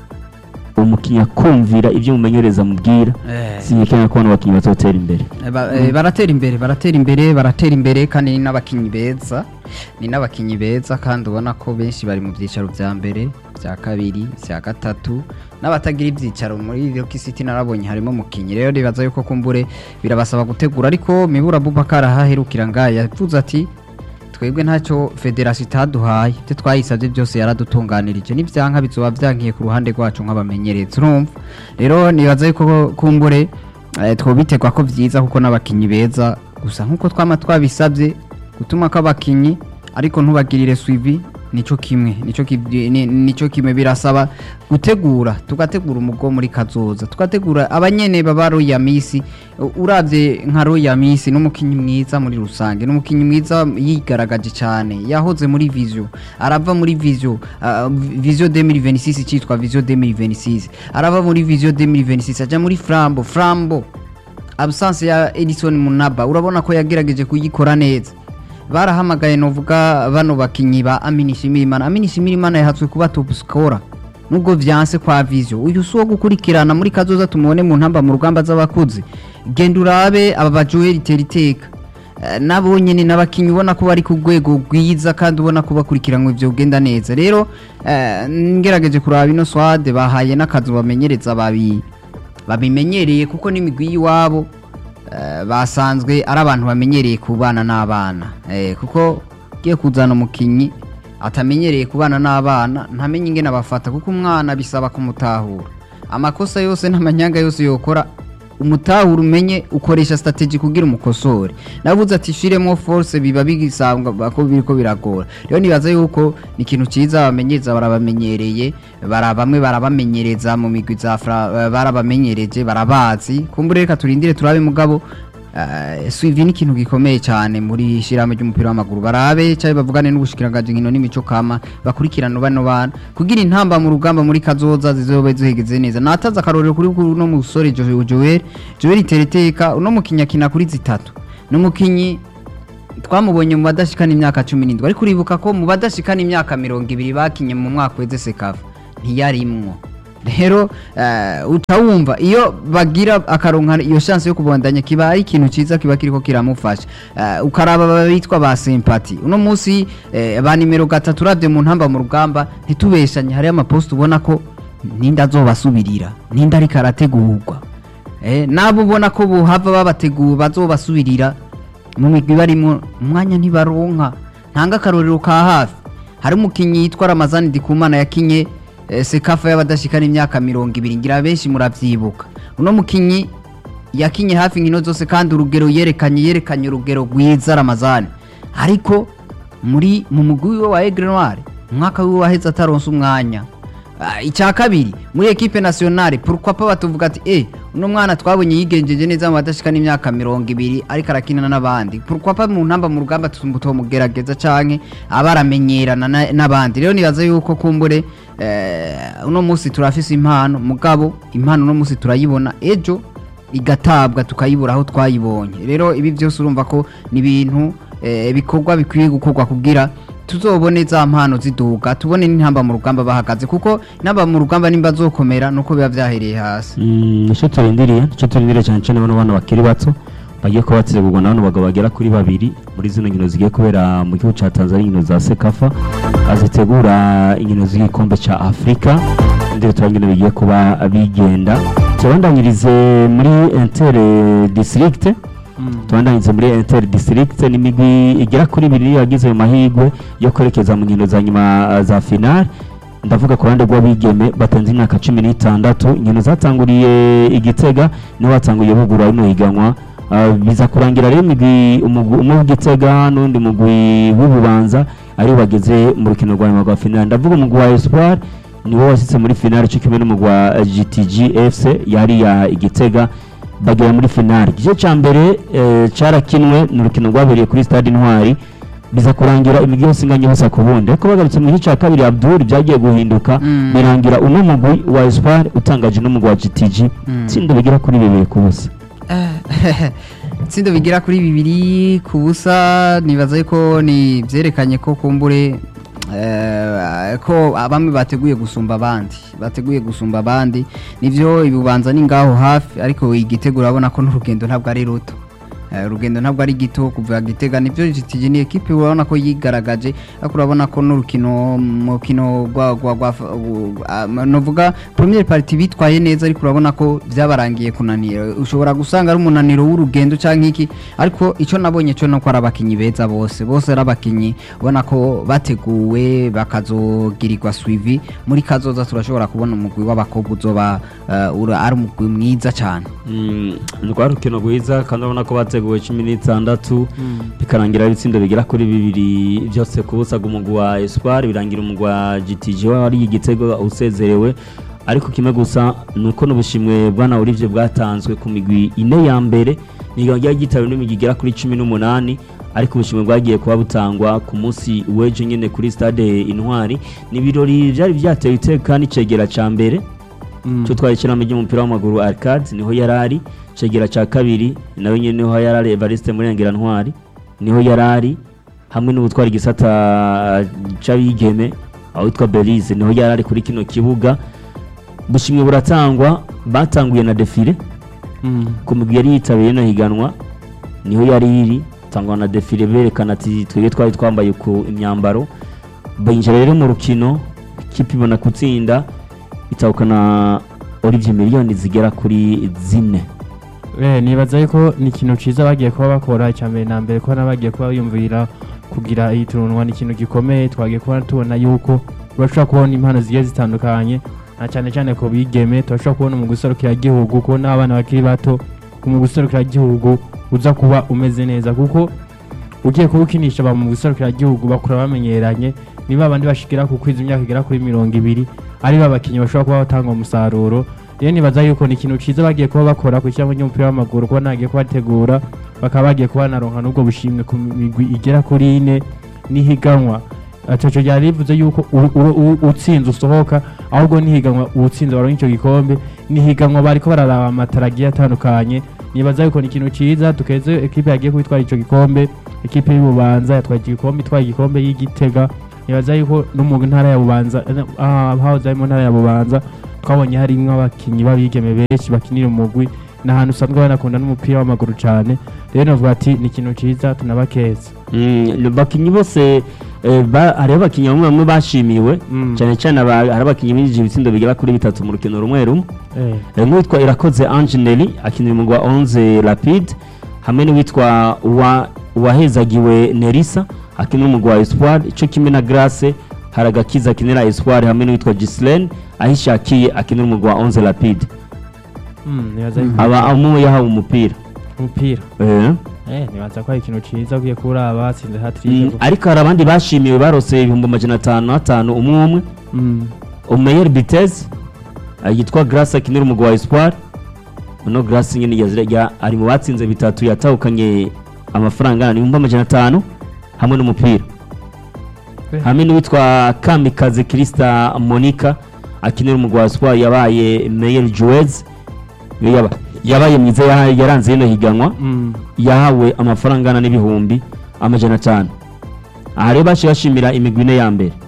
umukinnyi akumvira ibyo umumenyereza amubwira Eh. sinyekenya ko bano bakinnyi bazotera imbere Eh, ba- eh, baratera imbere baratera imbere baratera imbere kandi ni n'abakinnyi beza ni n'abakinnyi beza kandi ubona ko benshi bari mu byicaro bya mbere bya kabiri bya gatatu n'abatagira ibyicaro muri Rock City narabonye harimo umukinnyi rero nibaza yuko kumbure birabasaba gutegura ariko Mibura Abubakar ahaherukira ngaya yavuze ati twebwe ntacyo federasiyo itaduhaye ibyo twayisabye byose yaradutunganirije n'ibyanka bizoba byankiye ku ruhande rwacu nk'abamenyereza urumva rero nibaza yuko kumbure eh, twobitegwa ko byiza kuko n'abakinnyi beza gusa nk'uko twama twabisabye gutuma ko abakinnyi ariko ntubagirire suivi nico kimwe nico ki- ni- nico kimwe birasaba gutegura tugategura umugo muri kazoza tugategura abanyene baba roya misi U- uravye nka roya misi n'umukinyi mwiza muri rusange n'umukinyi mwiza yigaragaje cyane yahoze muri visio arava muri visio uh, visio 2026 citwa visio 2026 arava muri visio 2026 aja muri frambo frambo absence ya Edison Munaba urabona ko yagerageje kuyikora neza barahamagaye novuga bano bakinyi ba Amini Shimirimana Amini Shimirimana yahatswe kuba top scorer nubwo vyanse kwa Visio uyu si uwo gukurikirana muri kazoza tumubone mu ntamba mu rugamba z'abakuzi genda urabe aba ba Joel Teriteka Eh, nabo nyene n'abakinyi ubona ko bari ku rwego rwiza kandi ubona ko bakurikiranwe ivyo ugenda neza rero eh, ngerageje kuraba ino swade bahaye n'akazi bamenyereza babi babimenyereye kuko n'imigwi y'iwabo eh, basanzwe ari abantu bamenyereye kubana n'abana eh, kuko ugiye kuzana umukinyi atamenyereye kubana n'abana ntamenye ingene abafata kuko umwana bisaba kumutahura amakosa yose n'amanyanga yose yokora umutahura umenye ukoresha strategy kugira umukosore navuze ati shiremo force biba bigisanga ko biriko biragora rero nibaza yuko ni ikintu ciza abamenyereza barabamenyereye bara bamwe barabamenyereza mu migwi za Fra- eh, barabamenyereje barabazi kumbure reka turindire turabe mugabo eh, suivi ni ikintu gikomeye cyane muri shirahamwe ry'umupira w'amaguru barabe cyangwa bavugane n'ubushikiranganje nkino n'imico kama bakurikirana bano bana kugira intamba mu rugamba muri kazoza zizobe zihegeze neza nataza akarorero kuri uno musore Jo- Joel Joel Tereteka uno mukinya kina kuri zitatu n'umukinyi twamubonye mu badashikana imyaka cumi n'indwi ariko uribuka ko mu badashikana imyaka mirongo ibiri bakinye mu mwaka weze sekafa ntiyarimwo rero eh, uca wumva iyo bagira akaronka iyo chance yo kubandanya kiba ari ikintu ciza kiba kiriko kiramufasha Eh, ukaraba babitwa ba sympathy uno munsi eh, ba nimero gatatu uravye mu ntamba mu rugamba ntitubeshanye hariyo amapost ubona ko ninda azobasubirira ninda ariko arategurwa eh, nabo ubona ko buhava babateguye bazobasubirira mu migwi barimo umwanya ntibaronka ntanga akarorero ka hafi hari umukinnyi yitwa ramazani dikumana yakinye eh, sekafa y'abadashikana imyaka mirongo ibiri ngira benshi muravyibuka uno mukinnyi yakinye hafi inkino zose kandi urugero yerekanye yerekanye urugero rwiza ramazani ariko muri mu mugwi wiwe wa Aigle Noir umwaka wiwe waheze ataronse umwanya Ah, icya kabiri muri ekipe nationale pourquoi pas batuvuga ati eh uno mwana twabonye yigenjeje neza mu badashikana imyaka mirongo ibiri ariko arakinana n'abandi pourquoi pas mu ntamba mu rugamba tumugerageza canke abaramenyerana na- n'abandi rero nibaza yuko kumbure eh, uno munsi turafise impano mugabo impano uno munsi turayibona ejo igatabwa tukayibura aho twayibonye rero ibi byose urumva ko ni ibintu eh, bikorwa bikwiye gukorwa kugira tuzobone za mpano ziduga tubone n'intamba mu rugamba bahagaze kuko intamba mu rugamba nimba zokomera nuko biba vyahereye hasi Mm, nicyo turindiriye nicyo turindiriye cyane cyane bano bana bakiri bato bagiye kuba bategurwa na bano bagabo bagera kuri babiri muri zino nkino zigiye kubera mu gihugu cya tanzania inkino za sekafa azitegura inkino z'igikombe cya afurika ndetse turabona bigiye kuba bigenda tubandanyirize muri intere district tubandanyirize muri inter district n'imigwi igera kuri ibiri yagize ayo mahirwe yo kwerekeza mu nkino za nyuma uh, za finale ndavuga ku ruhande rw'abigeme batanze imyaka cumi n'itandatu inkino zatanguriye igitega niho batanguriye bugura rino higanwa Uh, biza kurangira rero imigwi umugwi umwe w'igitega n'undi mugwi w'ububanza aribo bageze mu rukino rwa nyuma rwa finale ndavuga umugwi wa espoir niwo washyitse muri finale cyo kimwe n'umugwi wa gtg fc yari ya igitega bagera muri finale igice cya mbere eh, cyarakinwe ni urukino rwabereye kuri stade intwari biza kurangira imigi yose inganye hose ku bundi ariko bagarutse mu gice cya kabiri abdul byagiye guhinduka Mm. birangira uno mugwi wa espoir utangaje n'umugwi wa gtg Mm. itsinda bigera kuri bibiri ku busa itsinda bigera kuri bibiri ku busa nibaza yuko ni byerekanye ko kumbure eh, ko bamwe bateguye gusumba abandi bateguye gusumba abandi nivyo ibubanza ni ngaho hafi ariko igitego urabona ko n'urugendo ntabwo ari ruto Eh, urugendo ntabwo ari gito kuva gitega nivyo GTG ni ekipe urabona ko yigaragaje ariko urabona ko n'urukino mukino rwa rwa rwa uh, novuga premier party bitwaye neza ariko urabona ko byabarangiye kunanira ushobora gusanga ari umunaniro w'urugendo canke iki ariko ico nabonye cyo nuko ari abakinyi beza bose bose ari abakinyi ubona ko bateguwe bakazogirirwa suivi muri kazoza turashobora kubona umugwi w'abakobwa uzoba uh, ura- ari umugwi mwiza cane Mm, ni rwa rukino rwiza kandi urabona ko bateguwe cumi n'itandatu bikarangira ari itsinda bigera kuri bibiri byose ku busa umugwi wa espoir birangira umugwi wa gtg wari igitego usezerewe ariko kimwe gusa ni uko n'ubushimwe bwana Olivier bwatanzwe ku migwi ine ya mbere niga ryari gitawe n'imigwi igera kuri cumi n'umunani ariko ubushimwe bwagiye kuba butangwa ku munsi w'ejo nyine kuri stade intwari ni ibirori byari byatewe iteka n'icegera ca mbere cyo twari ikinamo ry'umupira w'amaguru arcade niho yari ari cegera cya kabiri nawe nyine niho yari ari evariste murengera ntwari niho yari ari hamwe n'ubutwara igisata cy'abigeme aho witwa belize niho yari ari kuri kino kibuga bushimwe buratangwa batanguye na defile ku migwi yari yitabiriye ino higanwa niho yari iri tangwa na defile berekana ati twebwe twari twambaye ku imyambaro binjira rero mu rukino ikipe ibona gutsinda itahukana Olivier miliyoni zigera kuri zine Eh, nibaza yuko ni ikintu ciza bagiye kuba bakora icya mbere na mbere ko nabagiye kuba biyumvira kugira iyi turunwa ni ikintu gikomeye twagiye kuba tubona yuko urashobora kubona impano zigiye zitandukanye na cyane cyane ku bigeme turashobora kubona mu guserukira igihugu kubona abana bakiri bato mu guserukira igihugu uza kuba umeze neza kuko ugiye kuba ukinisha ba mu guserukira igihugu bakura bamenyeranye niba abandi bashikira ku kwiza imyaka igera kuri mirongo ibiri ari ba bakinnyi bashobora kuba batanga umusaruro rero nibaza yuko ni ikintu ciza bagiye kuba bakora ku kirango ry'umupira w'amaguru kuba nagiye kuba bategura bakaba bagiye kuba naronka n'ubwo bushimwe ku migwi igera kuri ine n'ihiganwa ataco ryari rivuze yuko u- u- u- utsinze usohoka ahubwo n'ihiganwa uwutsinze baronka ico gikombe n'ihiganwa bariko bararaba amatara agiye atandukanye nibaza yuko ni ikintu ciza tukeze ekipe yagiye kwitwara ico gikombe ekipe y'ububanza yatwaye iki gikombe itwaye igikombe y'igitega nibaza yuko no mu ntara ya bubanza eh, ah, hahoze ari mu ntara ya bubanza twabonye harimwo abakinyi b'abigeme benshi bakinira umugwi ni ahantu usanzwe banakunda n'umupira w'amaguru cane rero novuga ati ni ikintu ciza tunabakeza Mm, bakinyi bose eh, ba- hariho abakinyi bamwe bamwe bashimiwe Mm. cyane cyane aba- hari abakinyi binjije ibitsindo bigera kuri bitatu mu rukino rumwe rumwe Eh, Eh, nk'uwitwa irakoze angeneli akinira umugwi wa onze rapide hamwe n'uwitwa Uwa- uwahezagiwe nerisa akinira umugwi wa espoir ico kimwe na grace hari agakiza akinira espoir hamwe n'uwitwa gislaine ahishakiye akinira umugwi wa onze rapide mm, nibaza yuko aba umwe yahawe umupira umupira Eh. Eh, nibaza ko ari ikintu ciza ugiye kuraba batsinze Mm, hatrick ariko hari abandi bashimiwe barose ibihumbi amajana atanu atanu umwe umwe Omeyer Bitez uh, yitwa Grace akinira umugwi wa Espoir uno Grace nyene yazira ya ari mu batsinze bitatu yatahukanye amafaranga angana n'ibihumbi amajana atanu hamwe n'umupira Eh. hamwe n'uwitwa Kamikaze Krista Monica akinira umugwi wa Espoir yabaye Meyer Jouez yaba yabaye mwiza ya- yaranze yino higanwa Mm. yahawe amafaranga angana n'ibihumbi amajana atanu aha rero baciye bashimira imigwi ine ya mbere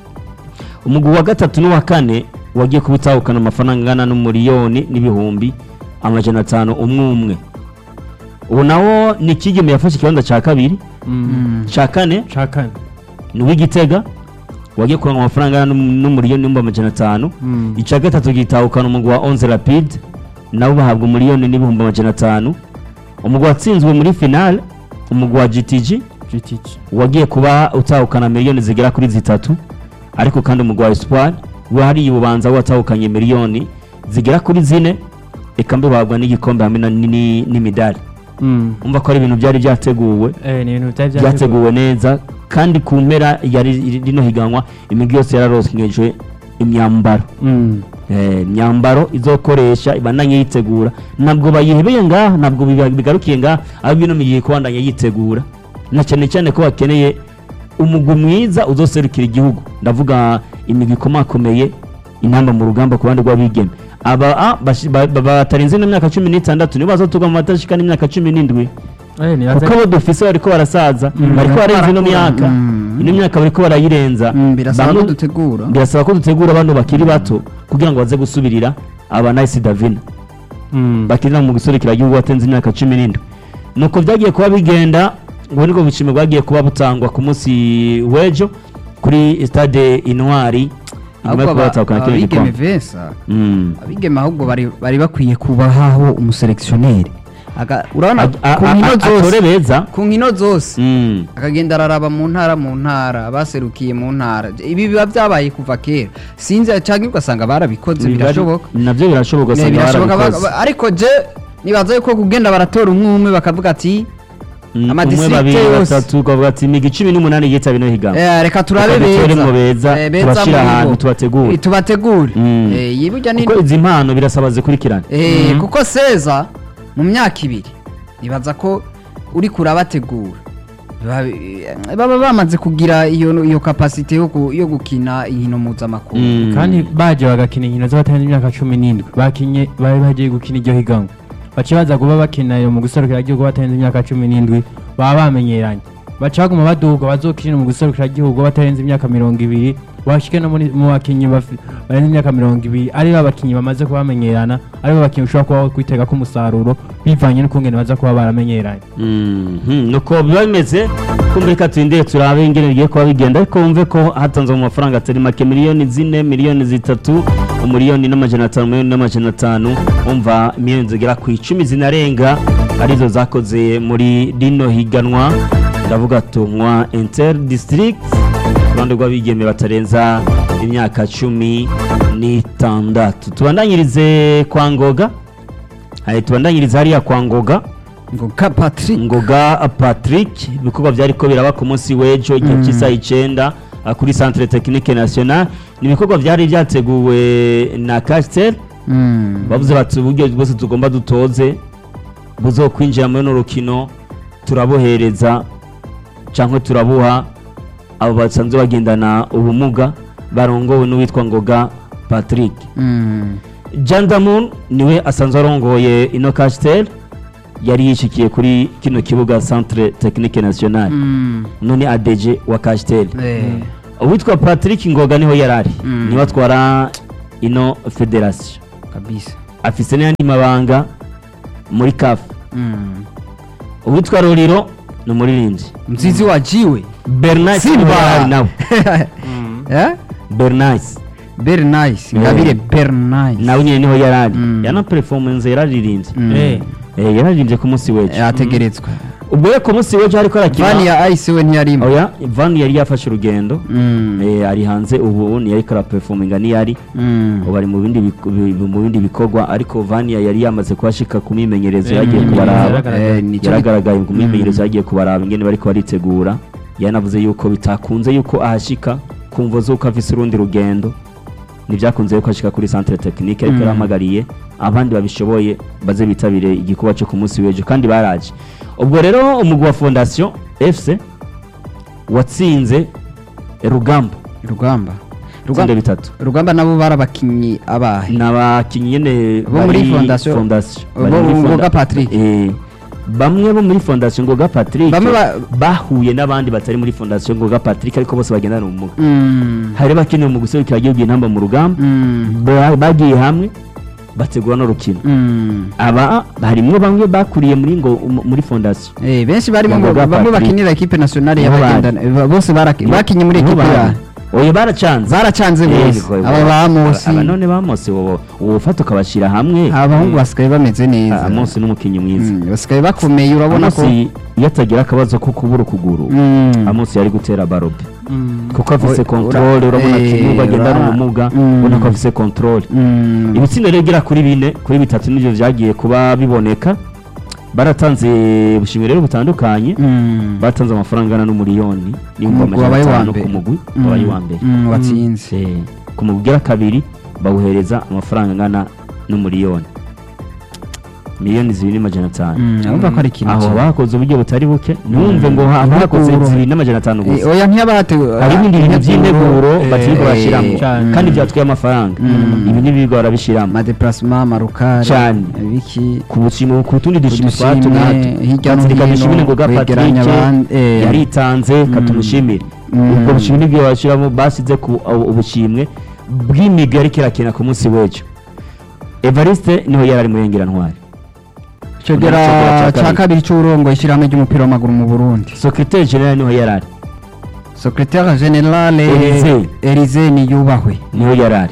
umugwi wa gatatu n'uwa kane wagiye kubitahukana amafaranga angana n'umuriyoni n'ibihumbi amajana atanu umwe umwe ubu nawo ni kigeme yafashe ikibanza cya kabiri Mm. cya kane cakane ni uw'igitega wagiye kuranga amafaranga angana n'um- n'umuriyoni n'ibihumbi amajana atanu Mm. icya gatatu gitahukana umugwi wa onze rapide nabo bahabwa umuriyoni n'ibihumbi amajana atanu umugwi watsinzwe muri finale umugwi wa gtg GTG. wagiye kuba utahukana miliyoni zigera kuri zitatu ariko kandi umugwi wa espoir we hariya ububanza watahukanye miliyoni zigera kuri zine eka mbe bahabwa n'igikombe hamwe na- ni- ni- n'imidari Mm. umva ko ari ibintu byari byateguwe Eh, ni ibintu bitari byateguwe neza kandi ku mpera yari rino higanwa imigwi yose yararosnkejwe imyambaro Mm. Eh, imyambaro izokoresha ibandanye yitegura ntabwo bayihebeye ngaha ntabwo biba- bigarukiye ngaha ahubwo ino migiye kubandanya yitegura na cyane cyane ko bakeneye umugwi mwiza uzoserukira igihugu ndavuga imigwi ikomakomeye intamba mu rugamba ku ruhande rw'abigeme aba ah, bashi- ba- ba- batarenze n'imyaka cumi n'itandatu nibo bazotuga mu matashika n'imyaka cumi n'indwi Eh, nibaza kuko abo dufise bariko barasaza Mm. bariko barenza ino Barakura. myaka Mm. ino myaka bariko barayirenza Mm, birasaba Bamwe- ko dutegura birasaba ko dutegura bano bakiri bato kugira ngo baze gusubirira aba Nice Davina Mm. bakinira mu giserukira gihugu watenze imyaka cumi n'indwi nuko byagiye kuba bigenda ngo nibwo bushimwe bwagiye kuba butangwa ku munsi w'ejo kuri stade intwari nyuma yo kuba batahukana kino abigeme gikombe vesa Mm. abigeme ahubwo bari bari bakwiye kubahaho umuseleksioneri Aga- urabona A- a- ku a- nkino a- atore zose beza ku nkino zose Mm. akagenda araraba mu ntara mu ntara baserukiye mu ntara ibi biba byabaye kuva kera sinzi cyangwa ugasanga barabikoze birashoboka nabyo birashoboka Ne, usanga birashoboka barabikoze. ba- ba- ariko je nibaza yuko kugenda baratora umwe umwe bakavuga ati Mm, umwe amadistrikte babiri yose. batatu ukavuga ati imigi cumi n'umunani yitaba ino higanwa eh, reka turabe Reka dutoremo beza beza, Eh, beza tubashire muri ahantu bo. tubategure. Eh, tubategure Mm. Eh, yiburya ni kuko izi mpano birasaba zikurikirane Eh, Mhm. kuko seza mu myaka ibiri nibaza ko uri kurabategura Ba- eh, baba bamaze kugira iyo iyo kapasite yo ku- yo gukina inkino mpuzamakungu Mm. kandi baje bagakina inkino z'abatarenze imyaka cumi n'indwi bakinye bari bagiye gukina iryo higanwa baca baza kuba bakina iyo mu guserukira igihugu batarenze imyaka cumi n'indwi baba bamenyeranye baca baguma baduga bazokina mu guserukira igihugu batarenze imyaka mirongo ibiri bashike no muri- mu bakinyi bafi- barenze imyaka mirongo ibiri ari bo bakinyi bamaze kuba bamenyerana ari bo bakinyi ushobora kuba kwitega ko umusaruro bivanye n'ukungene baza kuba baramenyeranye Mhm, nuko biba bimeze kumva reka turindire turabe ingene bigiye kuba bigenda ariko wumve ko hatanzwe mu mafaranga atari make miliyoni zine miliyoni zitatu umuriyoni n'amajana atanu miliyoni n'amajana atanu wumva miliyoni zigera ku icumi zinarenga arizo zakoze muri rino higanwa ndavuga tumwa inter district ku ruhande rw'abigeme batarenza imyaka cumi n'itandatu tubandanyirize kwa ngoga Aye, tubandanyirize hariya kwa ngoga ngo ka Patrick ngoga patrick ibikorwa byari ko biraba ku munsi w'ejo igihe Mm. cy'isaha icyenda ah, kuri centre technique national ni ibikorwa byari byateguwe na castel Mm. bavuze bati uburyo bwose tugomba dutoze buzokwinjira muri runo rukino turabohereza cyangwa turabuha abo basanzwe bagendana ubumuga barongowe n'uwitwa ngoga patrick Mm. jandamun niwe asanzwe arongoye ino kasiteri yari yishikiye kuri kino kibuga centre technique national Mm. none adeje wa kasiteri Eh. uwitwa patrick ngoga niho yari ari Mm. niwe atwara ino federasiyo kabisa afise n'ayandi mabanga muri kafu Mm. uwitwa ruriro ni umuririmbyi mzizi wajiwe bernard Simba. niwe yari ari nawe eh bernard very nice Eh. ngabire very nice nawe nyine niho yari ari Mm. yana performance yararirimbye Mm. Eh. Eh, yararirimbye ku munsi w'ejo yategeretswe ubwo rero ku munsi w'ejo ariko vani arakina ya ice we ntiyarimo oya van yari yafashe urugendo Mm. Eh, ari hanze ubu ntiyari karaperforminga niyari Mm. ubu ari mu bindi bik- bi- mu bindi bikorwa ariko vania yari yamaze kuhashika ku myimenyerezo Eh, yagiye mm, kubaraba yaragaragaye. Eh, nico- yaragaragaye ku myimenyerezo yagiye kubaraba ingene bariko baritegura yanavuze yuko bitakunze yuko ahashika kumva z'uko afise urundi rugendo ntibyakunze yuko ashika kuri centre technique ariko Mm. yarahamagariye abandi babishoboye baze bitabire igikorwa cyo ku munsi w'ejo kandi baraje ubwo rero umugwi wa fondation fc watsinze rugamba rugamba itsinda rugamba bitatu rugamba nabo barabakinyi abahe ni abakinnyi nyine Bo muri bari Fondation- Fondation. bo Bari muri Ngoga Fonda- Patrick. Eh, bamwe bo muri fondation ngoga patrick Bamwe ba- bahuye n'abandi batari muri fondation ngoga patrick ariko bose bagendana ubumuga Mm. hari bakeneye mu guserukira igihugu intamba mu rugamba Mm. ba- bagiye hamwe bategura n'urukino Mm. aba harimwo bamwe bakuriye muri ngo muri fondation Eh, benshi barimo Ya ngo Ngoga bamwe Patrick. bakinira equipe nationale Niho y'abagendana eh, bose baraki- bakinye muri Niho equipe bari. ya oya baracanze baracanze Eh, bose niko- aba bamosi aba none bamosi wowe ufata ukabashyira hamwe abahungu basigaye bameze neza amosi n'umukinnyi mwiza Mm, basigaye bakomeye urabona ko amosi iyo atagira akabazo ko kubura ukuguru Mm. amosi yari gutera barobe Mm. kuko afise Ura- controle urabona eh, kibuga agendana urabona- ubumuga Mm. ubona ko afise controle Mm. ibitsinda rero bigera kuri bine kuri bitatu nivyo vyagiye kuba biboneka baratanze ubushimwe rero butandukanye Mm. batanze amafaranga angana n'umuriyoni n'ibihumbi Umugwi amajana wabaye uwa atanu mbere. ku mugwi Mm. wabaye uwa mbere Mm, watsinze Eh, ku mugwi ugira kabiri bawuhereza amafaranga angana n'umuriyoni miliyoni zibiri n'amajana atanu Mm, urumva ko ari ikintu aho cyiza. bakoze uburyo butari buke ntiwumve ngo ha- Integuro. bakoze zibiri n'amajana atanu Eh, gusa oya ntiyabategura hari ibindi bintu by'integuro eh, batiri bashyiramo cyane. kandi byatwaye amafaranga Mm. ibi n'ibigo barabishyiramo amadeplasement amarukari Cyane. ibiki ku bushimo ku tundi dushimo Udushimwe, twa hato hirya no Katsirika hino, dushimire ngo ga kwegeranya Patrick abandi, eh. yaritanze katumushimire Mm. ubwo bushimwe nibwo bashyiramo basize ku abo- ubushimwe bw'imigwi ariko irakina ku munsi w'ejo Evariste niho yari ari murengerantwari cegera Cegera ca ca kabiri. kabiri c'uburongo ishyirahamwe ry'umupira w'amaguru mu burundi secrétaire general niho yari ari secretaire generale Élysée. elize niyubahwe niho yari ari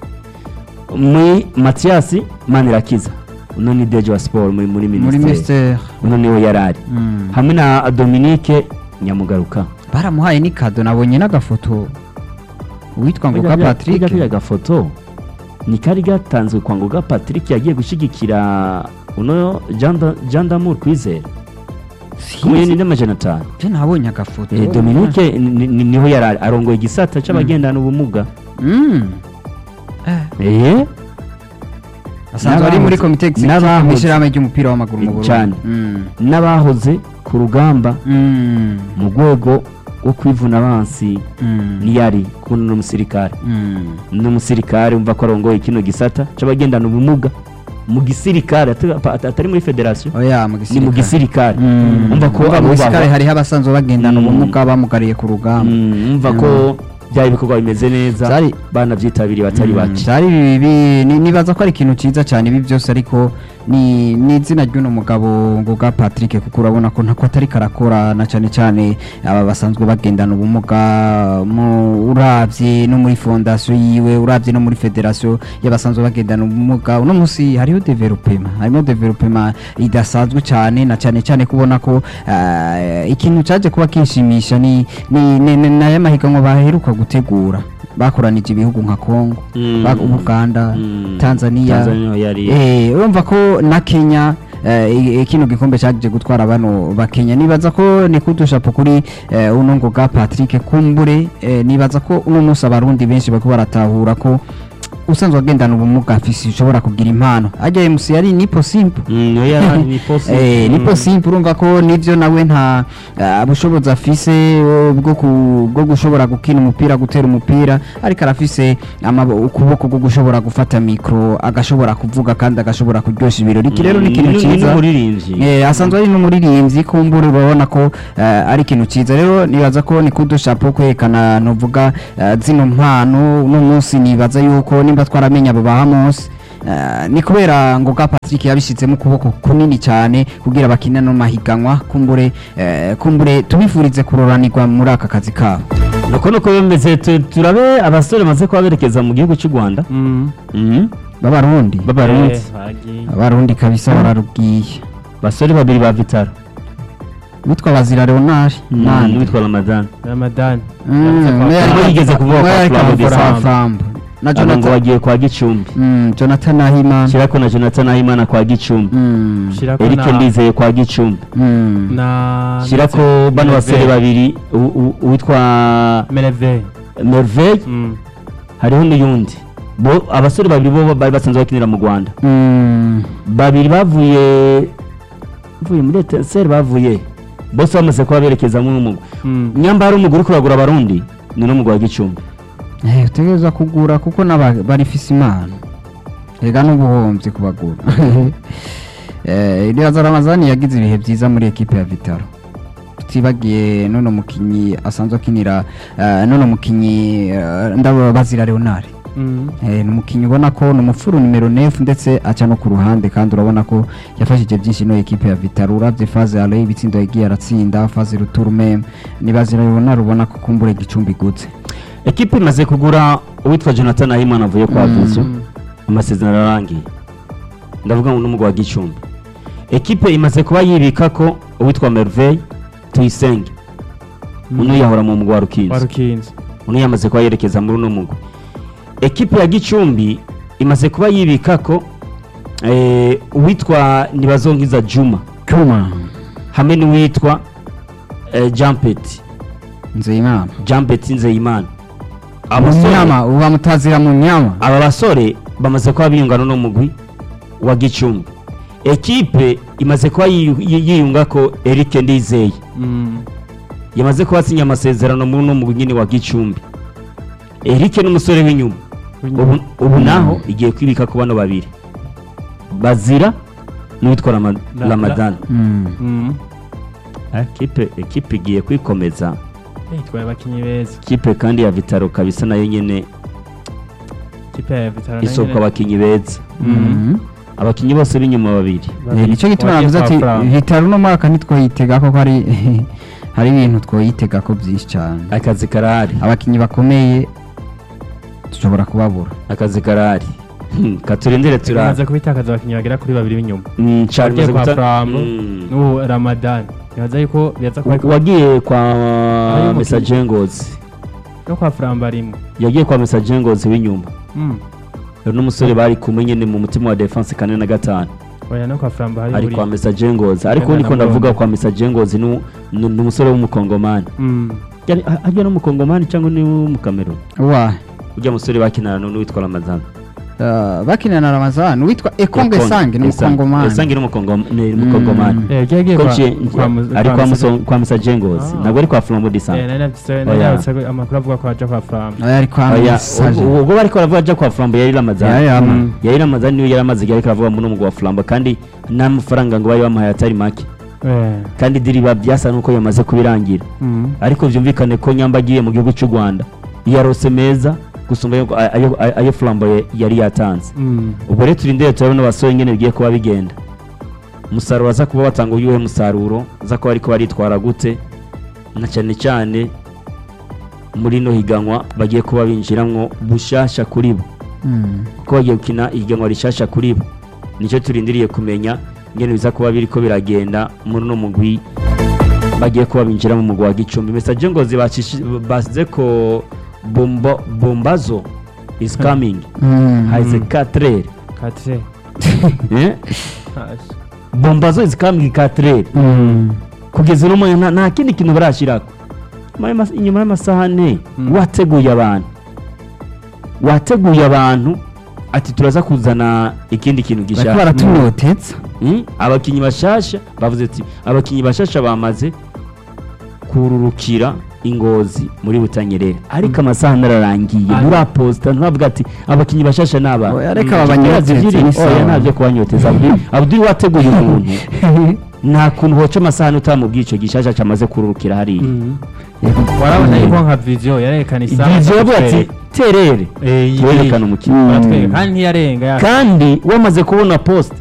muri matiyasi manirakiza uno ni deje wa siporo muri muri muri minisiteri ministere uno niho yari ari Mm. hamwe na dominique nyamugaruka baramuhaye n'ikado nabonye n'agafoto uwitwa ngoga patrick kariya gafoto ni kari gatanzwe kwa ngoga patrick yagiye gushyigikira uno jean d'amour kwizera ku miliyoni n'amajana atanu je nabonye agafoto Eh, dominique ni- ni- niho yari ari arongoye igisata c'abagendana ubumuga Mm. Eh, eh asanzwe ari muri n'abahoze- komite executive n'abahoze- mw'ishyirahamwe ry'umupira w'amaguru mu Eh, burundi cyane. Mm. n'abahoze ku rugamba Mm. mu rwego rwo kwivuna abansi Mm. niyari kuno n'umusirikare Mm. n'umusirikare umva ko arongoye kino gisata c'abagendana ubumuga mu gisirikare ata- ata- atari muri federasiyo oya mu ni mu gisirikare gisirikare Mm. umva ko Umva mu abo gisirikare baba- hariho abasanzwe bagendana Mm. ubumuga bamugariye ku rugamba Mm, umva ko byari ibikorwa bimeze neza Byari- banavyitabiriye batari Mm, bake byari bibi ni- nibaza ko ari ikintu cyiza cyane ibi byose ariko ni ni izina ry'uno mugabo ngoga patrick kuko urabona ko ntako atari karakora na cyane cyane aba basanzwe bagendana ubumuga mu urabye no muri fondasiyo yiwe urabye no muri federasiyo y'abasanzwe bagendana ubumuga uno munsi hariho developema harimo developema idasanzwe cyane na cyane cyane kubona ko ah, ikintu cyaje kuba kinshimisha ni ni ni- ni- n'aya mahiganwa baheruka gutegura bakoranije ibihugu nka Kongo Mm. ba- Uganda Mm. Tanzania Tanzania yari eh urumva ko na Kenya eh, i- kino gikombe cyaje gutwara bano ba Kenya nibaza ko ni kudushapo kuri eh, uno ngoga Patrick Kumbure eh, nibaza ko uno munsi abarundi benshi bako baratahura ko usanzwe agendana ubumuga afise ushobora kugira impano ajya MC yari nipo simple Mm, yo yari ni posi Eh, nipo simple urumva ko nivyo nawe nta ah, bushobozi afise eh, bwo ku- bwo gushobora gukina umupira gutera umupira ariko arafise amabo- ukuboko bwo gushobora gufata mikro agashobora kuvuga kandi agashobora kuryosha ibirori iki rero ni ikintu ni cyiza n'umuririmbyi Eh, asanzwe ari n'umuririmbyi kumbura urabona ko eh, ari ikintu cyiza rero nibaza ko ni kudushapo kwerekana nuvuga eh, zino mpano uno munsi nibaza yuko nimba twaramenya abo bahamosi Uh, ni kubera ngo ga Patrick yabishizemo ukuboko kunini cyane kugira bakine no mahiganwa kumbure eh, kumbure tubifurize kuroranirwa muri aka kazi kabo nuko nuko bimeze tu- turabe abasore bamaze kuba berekeza mu gihugu cy'u rwanda Mm. Mhm. b'abarundi b'abarundi Eh, bagiye. abarundi kabisa bararubwiye basore babiri ba vitaro witwa bazira Leonard nande n'uwitwa ramadan Ramadan Mm, Yavuze ko umwe akora- yari- yigeze kuvuga umwe kwa yari Flambo kwa Desambu. Flambo. na aba ngo Jonathan bagiye kwa gicumbi Mm, Jonathan Ahimana shyirako na jonathan ahimana kwa gicumbi Mm, Shirako eric na- ndizeye kwa gicumbi mm. na shyirako ndetse- bano basore Merveille. babiri u- u- uwitwa Merveille. merveille Mm. hariho n'uyundi bo abasore babiri bo bari basanzwe bakinira mu rwanda Mm. babiri bavuye bavuye muri etenseri bavuye bose bamaze kuba berekeza mu n'umugwi Mm. nyamba hari umugore uri kuragura abarundi ni n'umugwi wa gicumbi Eh, utegereza kugura kuko n'aba- barifise impano ega n'ubuhombyi kubagura Eh, iriya ramazani yagize ibihe byiza muri ekipe ya vitaro tutibagiye nono mukinyi asanzwe akinira eh, nono mukinyi eh, ndabo bazira leonard Mm. Eh, ni umukinnyi ubona ko ni umufuru nimero nefu ndetse aca no ku ruhande kandi urabona ko yafashije byinshi ino ekipe ya vitaro urabye faze ale ibitsindo yagiye aratsinda faze ruturume nibazira ubona rubona ko kumbura igicumbi igutse ekipe imaze kugura uwitwa jonathan ahimana avuye kwa Mm. vizu amasezerano ararangiye ndavuga ngo n'umugwi wa gicumbi ekipe imaze kuba yibika ko uwitwa merveille tuyisenge Mm. uno yahora mu mugwi wa wa rukinzo rukinzo uno yamaze kuba yerekeza muri uno mugwi ekipe ya gicumbi imaze kuba yibika ko eh, uwitwa ntibazonkiza juma cuma hamwe n'uwitwa eh, jampeti nzeyimana jampeti nzeyimana abasore munyama uba mutazira mu nyama aba basore bamaze kuba biyungana n'umugwi wa gicumbi ekipe imaze kuba yiyu- yi- yiyunga ko eric ndizeye Mm. yamaze kuba asinya amasezerano muri uno mugwi nyine wa gicumbi eric n'umusore w'inyuma ubu, ubu naho igiye kwibika ku bano babiri bazira n'uwitwa Rama- La- la- ramadan Mm. Mm. ekipe ekipe igiye kwikomeza Eh, twaye abakinyi beza ekipe kandi ya vitaro kabisa nayo nyine kipe ya Vitaro nayo isoko nyene- abakinyi beza Mm. abakinyi bose b'inyuma babiri Eh, nicyo gituma Wagiye navuze kwa ati Frank. vitaro uno mwaka ntitwoyitega ko hari hari ibintu twoyitega ko byinshi cyane akazi karahari abakinnyi bakomeye dushobora kubabura akazi karahari Hmm, katurindire tura bimaze kubitakaza abakinyi bagera kuri babiri b'inyuma Mm, Charles wagiye maze kwa guta- Flambo Mm. n'ubu Ramadan bibaza yuko bibaza kuba ariko- wagiye kwa Harimo mesajengozi no kwa Flambo arimo yagiye kwa mesajengozi w'inyuma Mm. hari n'umusore bari kumwe nyine mu mutima wa defense kane na gatanu oya no kwa Flambo hari ari buri- kwa mesajengozi ariko Kenda niko na ndavuga Murongo. kwa mesajengozi ni ni umusore w'umukongomani Mm. Yari- a- ajya n'umukongomani cyangwa ni w'umukameruni wa ujya musore bakinana n'uwitwa ramazan uh, bakinana na ramazani witwa ekonge sange ni umukongomani esange ni umukongom- ni umukongomani Eh, yagiye agiye Ko kwa- nje- kwa mu- ari kwa kwa Musa- Muso- kwa mesajengozi Ah. ntabwo ari kwa flambo Eh, disante nari nafise- Oya. nari nafise amakuru avuga ko aja kwa Flambo oya ari kwa Oya, mesaje ubwo ubwo bariko baravuga ajya kwa flambo yari ramazan yari ama Mm. yari ramazan niyo yari amaze igihe ariko aravuga muri umugwa wa flambo kandi n'amafaranga ngo bari bamuhaye atari make Eh. kandi diriba byasa nuko yamaze kubirangira Mm. ariko byumvikane ko nyamba agiye mu gihugu cy'u rwanda yarose meza gusumba ayo, ayo, ayo, ayo flambo ye- yari yatanze Mm. ubwo rero turindire turabona abasore nyine bigiye kuba bigenda umusaruro aza kuba batanga uyuhe musaruro aza kuba ariko baritwara gute na cyane cyane muri ino higanwa bagiye kuba binjiramwo bushasha kuri bo Mm. kuko bagiye gukina ihiganwa rishasha kuri bo nicyo turindiriye kumenya ingene biza kuba biriko biragenda muri uno mugwi bagiye kuba binjira mu mugwi wa gicumbi mesaje ngozi bacishi- basize ko bombo, bombazo is coming Mm. haize katrere Katre. eh? Hashi. bombazo is coming katrere Mm. kugeza uno mwanya nta- nta kindi kintu barashirako Inyuma y'ama- inyuma y'amasaha ane Mm. wateguye abantu wateguye abantu ati turaza kuzana ikindi kintu bariko gishaka baratunoteza Mm, abakinyi bashasha bavuze ati abakinyi bashasha bamaze kururukira ingozi muri butanyerera ariko amasaha nararangiye Ah. muri aposta ntavuga ati abakinyi bashasha naba Oya, reka babanyoteze, ni sawa. oya ntabyo kubanyoteza Abdul Abdul wateguye umuntu nta kuntu hoca amasaha utamubwiye ico gishasha camaze kururukira hariya warabona yuko nka viziyo yarerekana isaha ivyo yavuga ati terere Eh, iyi- twerekane umukino baratwereka kandi ntiyarenga ya- kandi wamaze kubona post